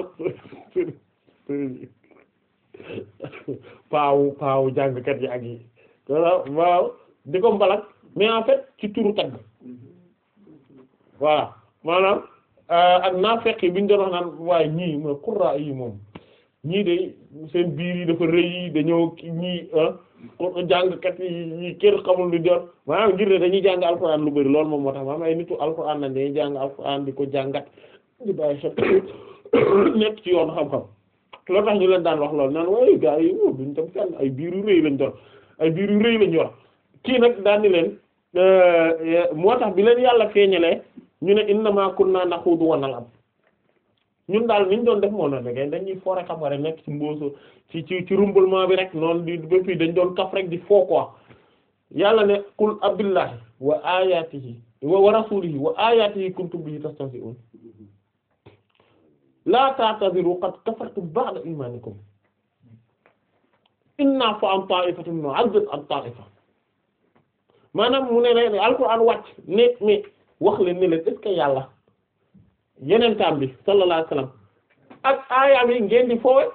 paawu paawu jàngkat yi ak yi waaw di ko mbalak mais en fait ci turu tagg voilà maanaam ak naafeq yi bi ñu doon wax naan waaye ñii mooy qurra yi moom ñii de seen biir yi dafa rëy yi dañoo ñii jàngkat yi ñii kër xamul lu jot maanaam ngir ne dañuy jàng alxuraan lu bari loolu moom moo tax maanaam ay nitu alxuraan lañ dañuy jàng alxuraan di ko jàngat di bàyyi xel nekk ci yoon xam-xam loolu tax ñu leen daan wax loolu naan waaye gars yi moom duñ tam seen ay biir yu rëy lañ doon ay biir yu rëy lañ yor kii nag daan ni leen moo tax bi leen yàlla feeñalee ñu ne innama kunna naxuudu wa nal'ab ñun daal niñ doon def moo noonu rek dañuy foo rek xam nga rek nekk ci mboosu ci ci ci rumbalement bi rek noonu di ba fii dañ doon kaf rek di foo quoi yàlla ne qul abillahi wa ayatihi wa rasulihi wa ayatihi kuntum bihi tastahzi'un la ta'tadiru qad kafartum ba'da imanikum inna fa an ta'ifatin nu'adhib an ta'ifa maanaam mu ne ne alquran wàcc ne mais wax leen ne leen est-ce que yàlla yeneen taam bi sallallahu alayhi wasallam ak aayaam yi ngeen di foowe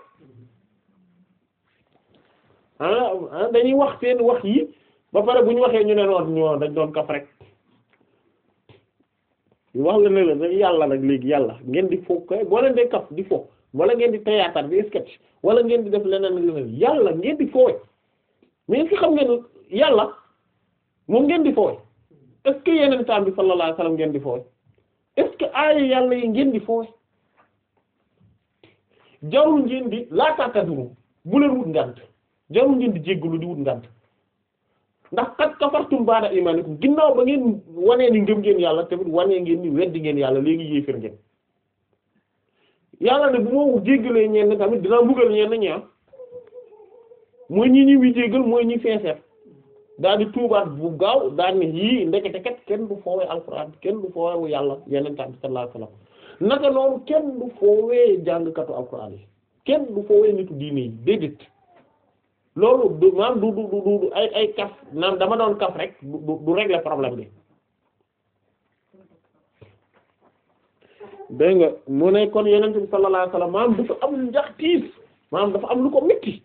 ah dañuy wax seen wax yi ba pare bu ñu waxee ñu ne noon ñoo dañ doon kaf rek wax la ne leen rek yàlla nag léegi yàlla ngeen di fo koy boo leen dee kaf di fo wala ngeen di théâtre di sketch wala ngeen di def leneen leneen yàlla ngeen di foowe mais est-ce que xam ngeen yàlla moom ngeen di foowe est-ce que yeneen temps bi sallallahu alayhi wasallam ngeen di foowe est-ce que aaya yàlla yi ngeen di foowe jarul ngeen di laataataduru bu leen wut ngant jarul ngeen di jéggalu di wut ngant ndax kat kafartum ba'da imanikum ginnaaw ba ngeen wanee ni ngëm ngeen yàlla tamit wanee ngeen ni weddi ngeen yàlla léegi yéefér ngeen yàlla ne bu ma jéggalee ñenn tamit dinaa mbugal ñenn ñaa mooy ñi ñi wi jéggal mooy ñi feeseer daal di tuubaat bu gaaw daal ni yii ndekete kat kenn du foowee alxuraan kenn du foowee yàlla yeneen tam sallallahu alayhi wasallam naka noonu kenn du foowee jàngkatu alxuraan yi kenn du foowee nitu diine yi déedéet loolu du maam du du du du ay ay kaf naan dama doon kaf rek du du régler problème bi dégg nga mu ne kon yeneen bi sallallahu alayhi wasallam maam dafa am njax tiis maam dafa am lu ko metti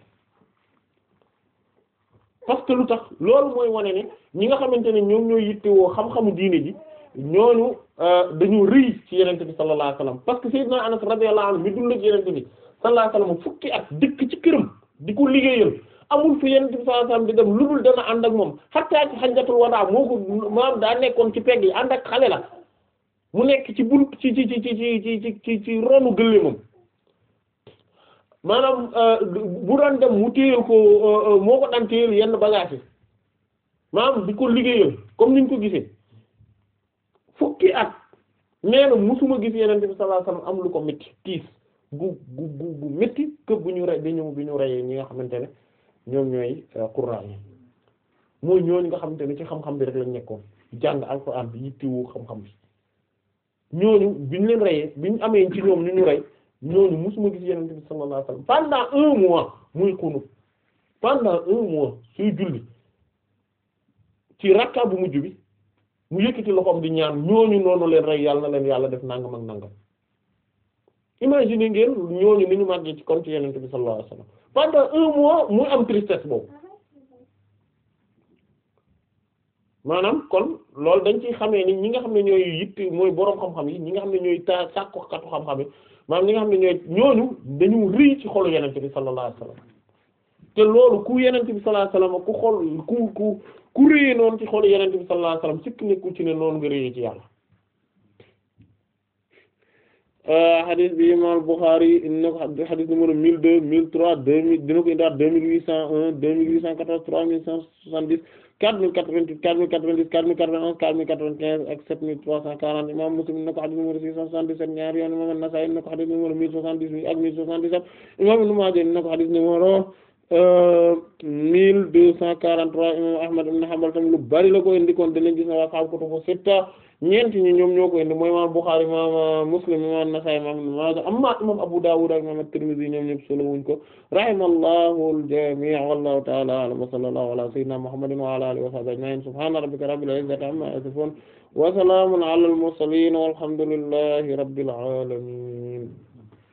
parce que lu tax loolu mooy wane ne ñi nga xamante ne ñoom ñooy yittewoo xam-xamu diine ji ñooñu dañu rëy ci yenente bi sallallahu alayhi wasallam parce que sayyidna Anas radiyallahu anhu mi dund ak yenente bi sallallahu alayhi wasallam fukki at dëkk ci këram di ko liggéeyal amul fi yenente bi sallallahu alayhi wasallam di dem lu dul dana ànd ak moom hatta ci hajjatul wadaa moo ko maam daa nekkoon ci pegg yi ànd ak xale la mu nekk ci bunt ci ci ci ci ci ci ci ci ronu gëlle moom maanaam bu doon dem mu téyel ko moo ko daan téyel yenn bagage yi maanaam di ko liggéeyal comme niñ ko gisee fukki at nee na musuma gis yenente bi sallallahu alayhi wasallam am lu ko métti tiis gu gu gu gu métti que bu ñu rey bi ñu bi ñu reyee ñi nga xamante ne ñoom ñooy qurra yi mooy ñooñu nga xamante ne ci xam-xam bi rek lañ nekkoon jàng alxuraan bi yittiwu xam-xam bi ñooñu bi ñu leen reyee bi ñu amee ci ñoom ñu ñu rey ñooñu musuma gis yenente bi sallallahu alayhi wasallam pendant un mois muy xunut pendant un mois suy julli ci rakka bu mujj bi mu yëkkati loxoom di ñaan ñooñu noonu leen rey yàlla na leen yàlla def nangam ak nangam imagine ngeen ñooñu ni ñu màggee ci kon ci yenente bi sallallahu alayhi wasallam pendant un mois muy am tristesse boobu maanaam kon loolu dañ ci xamee ni ñi nga xam ne ñooy yitt mooy boroom xam-xam yi ñi nga xam ne ñooy ta sàkku katu xam-xam yi maanaam ñi nga xam ne ñooy ñooñu dañu rëy ci xolu yenente bi sallallahu alayhi wasallam te loolu ku yenente bi sallallahu alayhi wasallam ku xol ku ku ku rëyee noonu ci xolu yenente bi sallallahu alayhi wasallam sikk nekku ci ne noonu nga rëyee ci yàlla hadith bi imam Bukhari ina ko hadith numéro mille deux mille trois deux mille dina ko indaat deux mille huit cent un deux mille huit cent quatorze trois mille cent soixante-dix quatre mille quatre-vingt-huit quatre mille quatre-vingt-dix quatre mille quatre-vingt-onze quatre mille quatre-vingt-quinze ak sept mille trois cent quarante imam Muslim ina ko hadith numéro six cent soixante-dix-sept ñaari yoon imam An-Nasa'i ina ko hadith numéro mille soixante-dix-huit ak mille soixante-dix-sept imam Ibn Maaja ina ko hadith numéro mille deux cent quarante-trois imam Ahmad ibn Hanbal tam lu bari la ko indi kon dinañ gis na waa xam kutubu sitta ñeenti ñi ñoom ñoo ko indi mooy imam Bukhari imam Muslim imam An-Nasa'i imam Ibn Maaja amma imam Abu Dawud ak imam At-Tirmidhi ñoom ñëpp solo wuñ ko rahimallahu al-jami' wallahu ta'ala a'lam wa sallallahu ala sayyidina Muhammadin wa ala alihi wa sahbihi ajma'in subhana rabbika rabbil izzati amma yasifun wa salamun ala al-mursalin walhamdulillahi rabbil alamin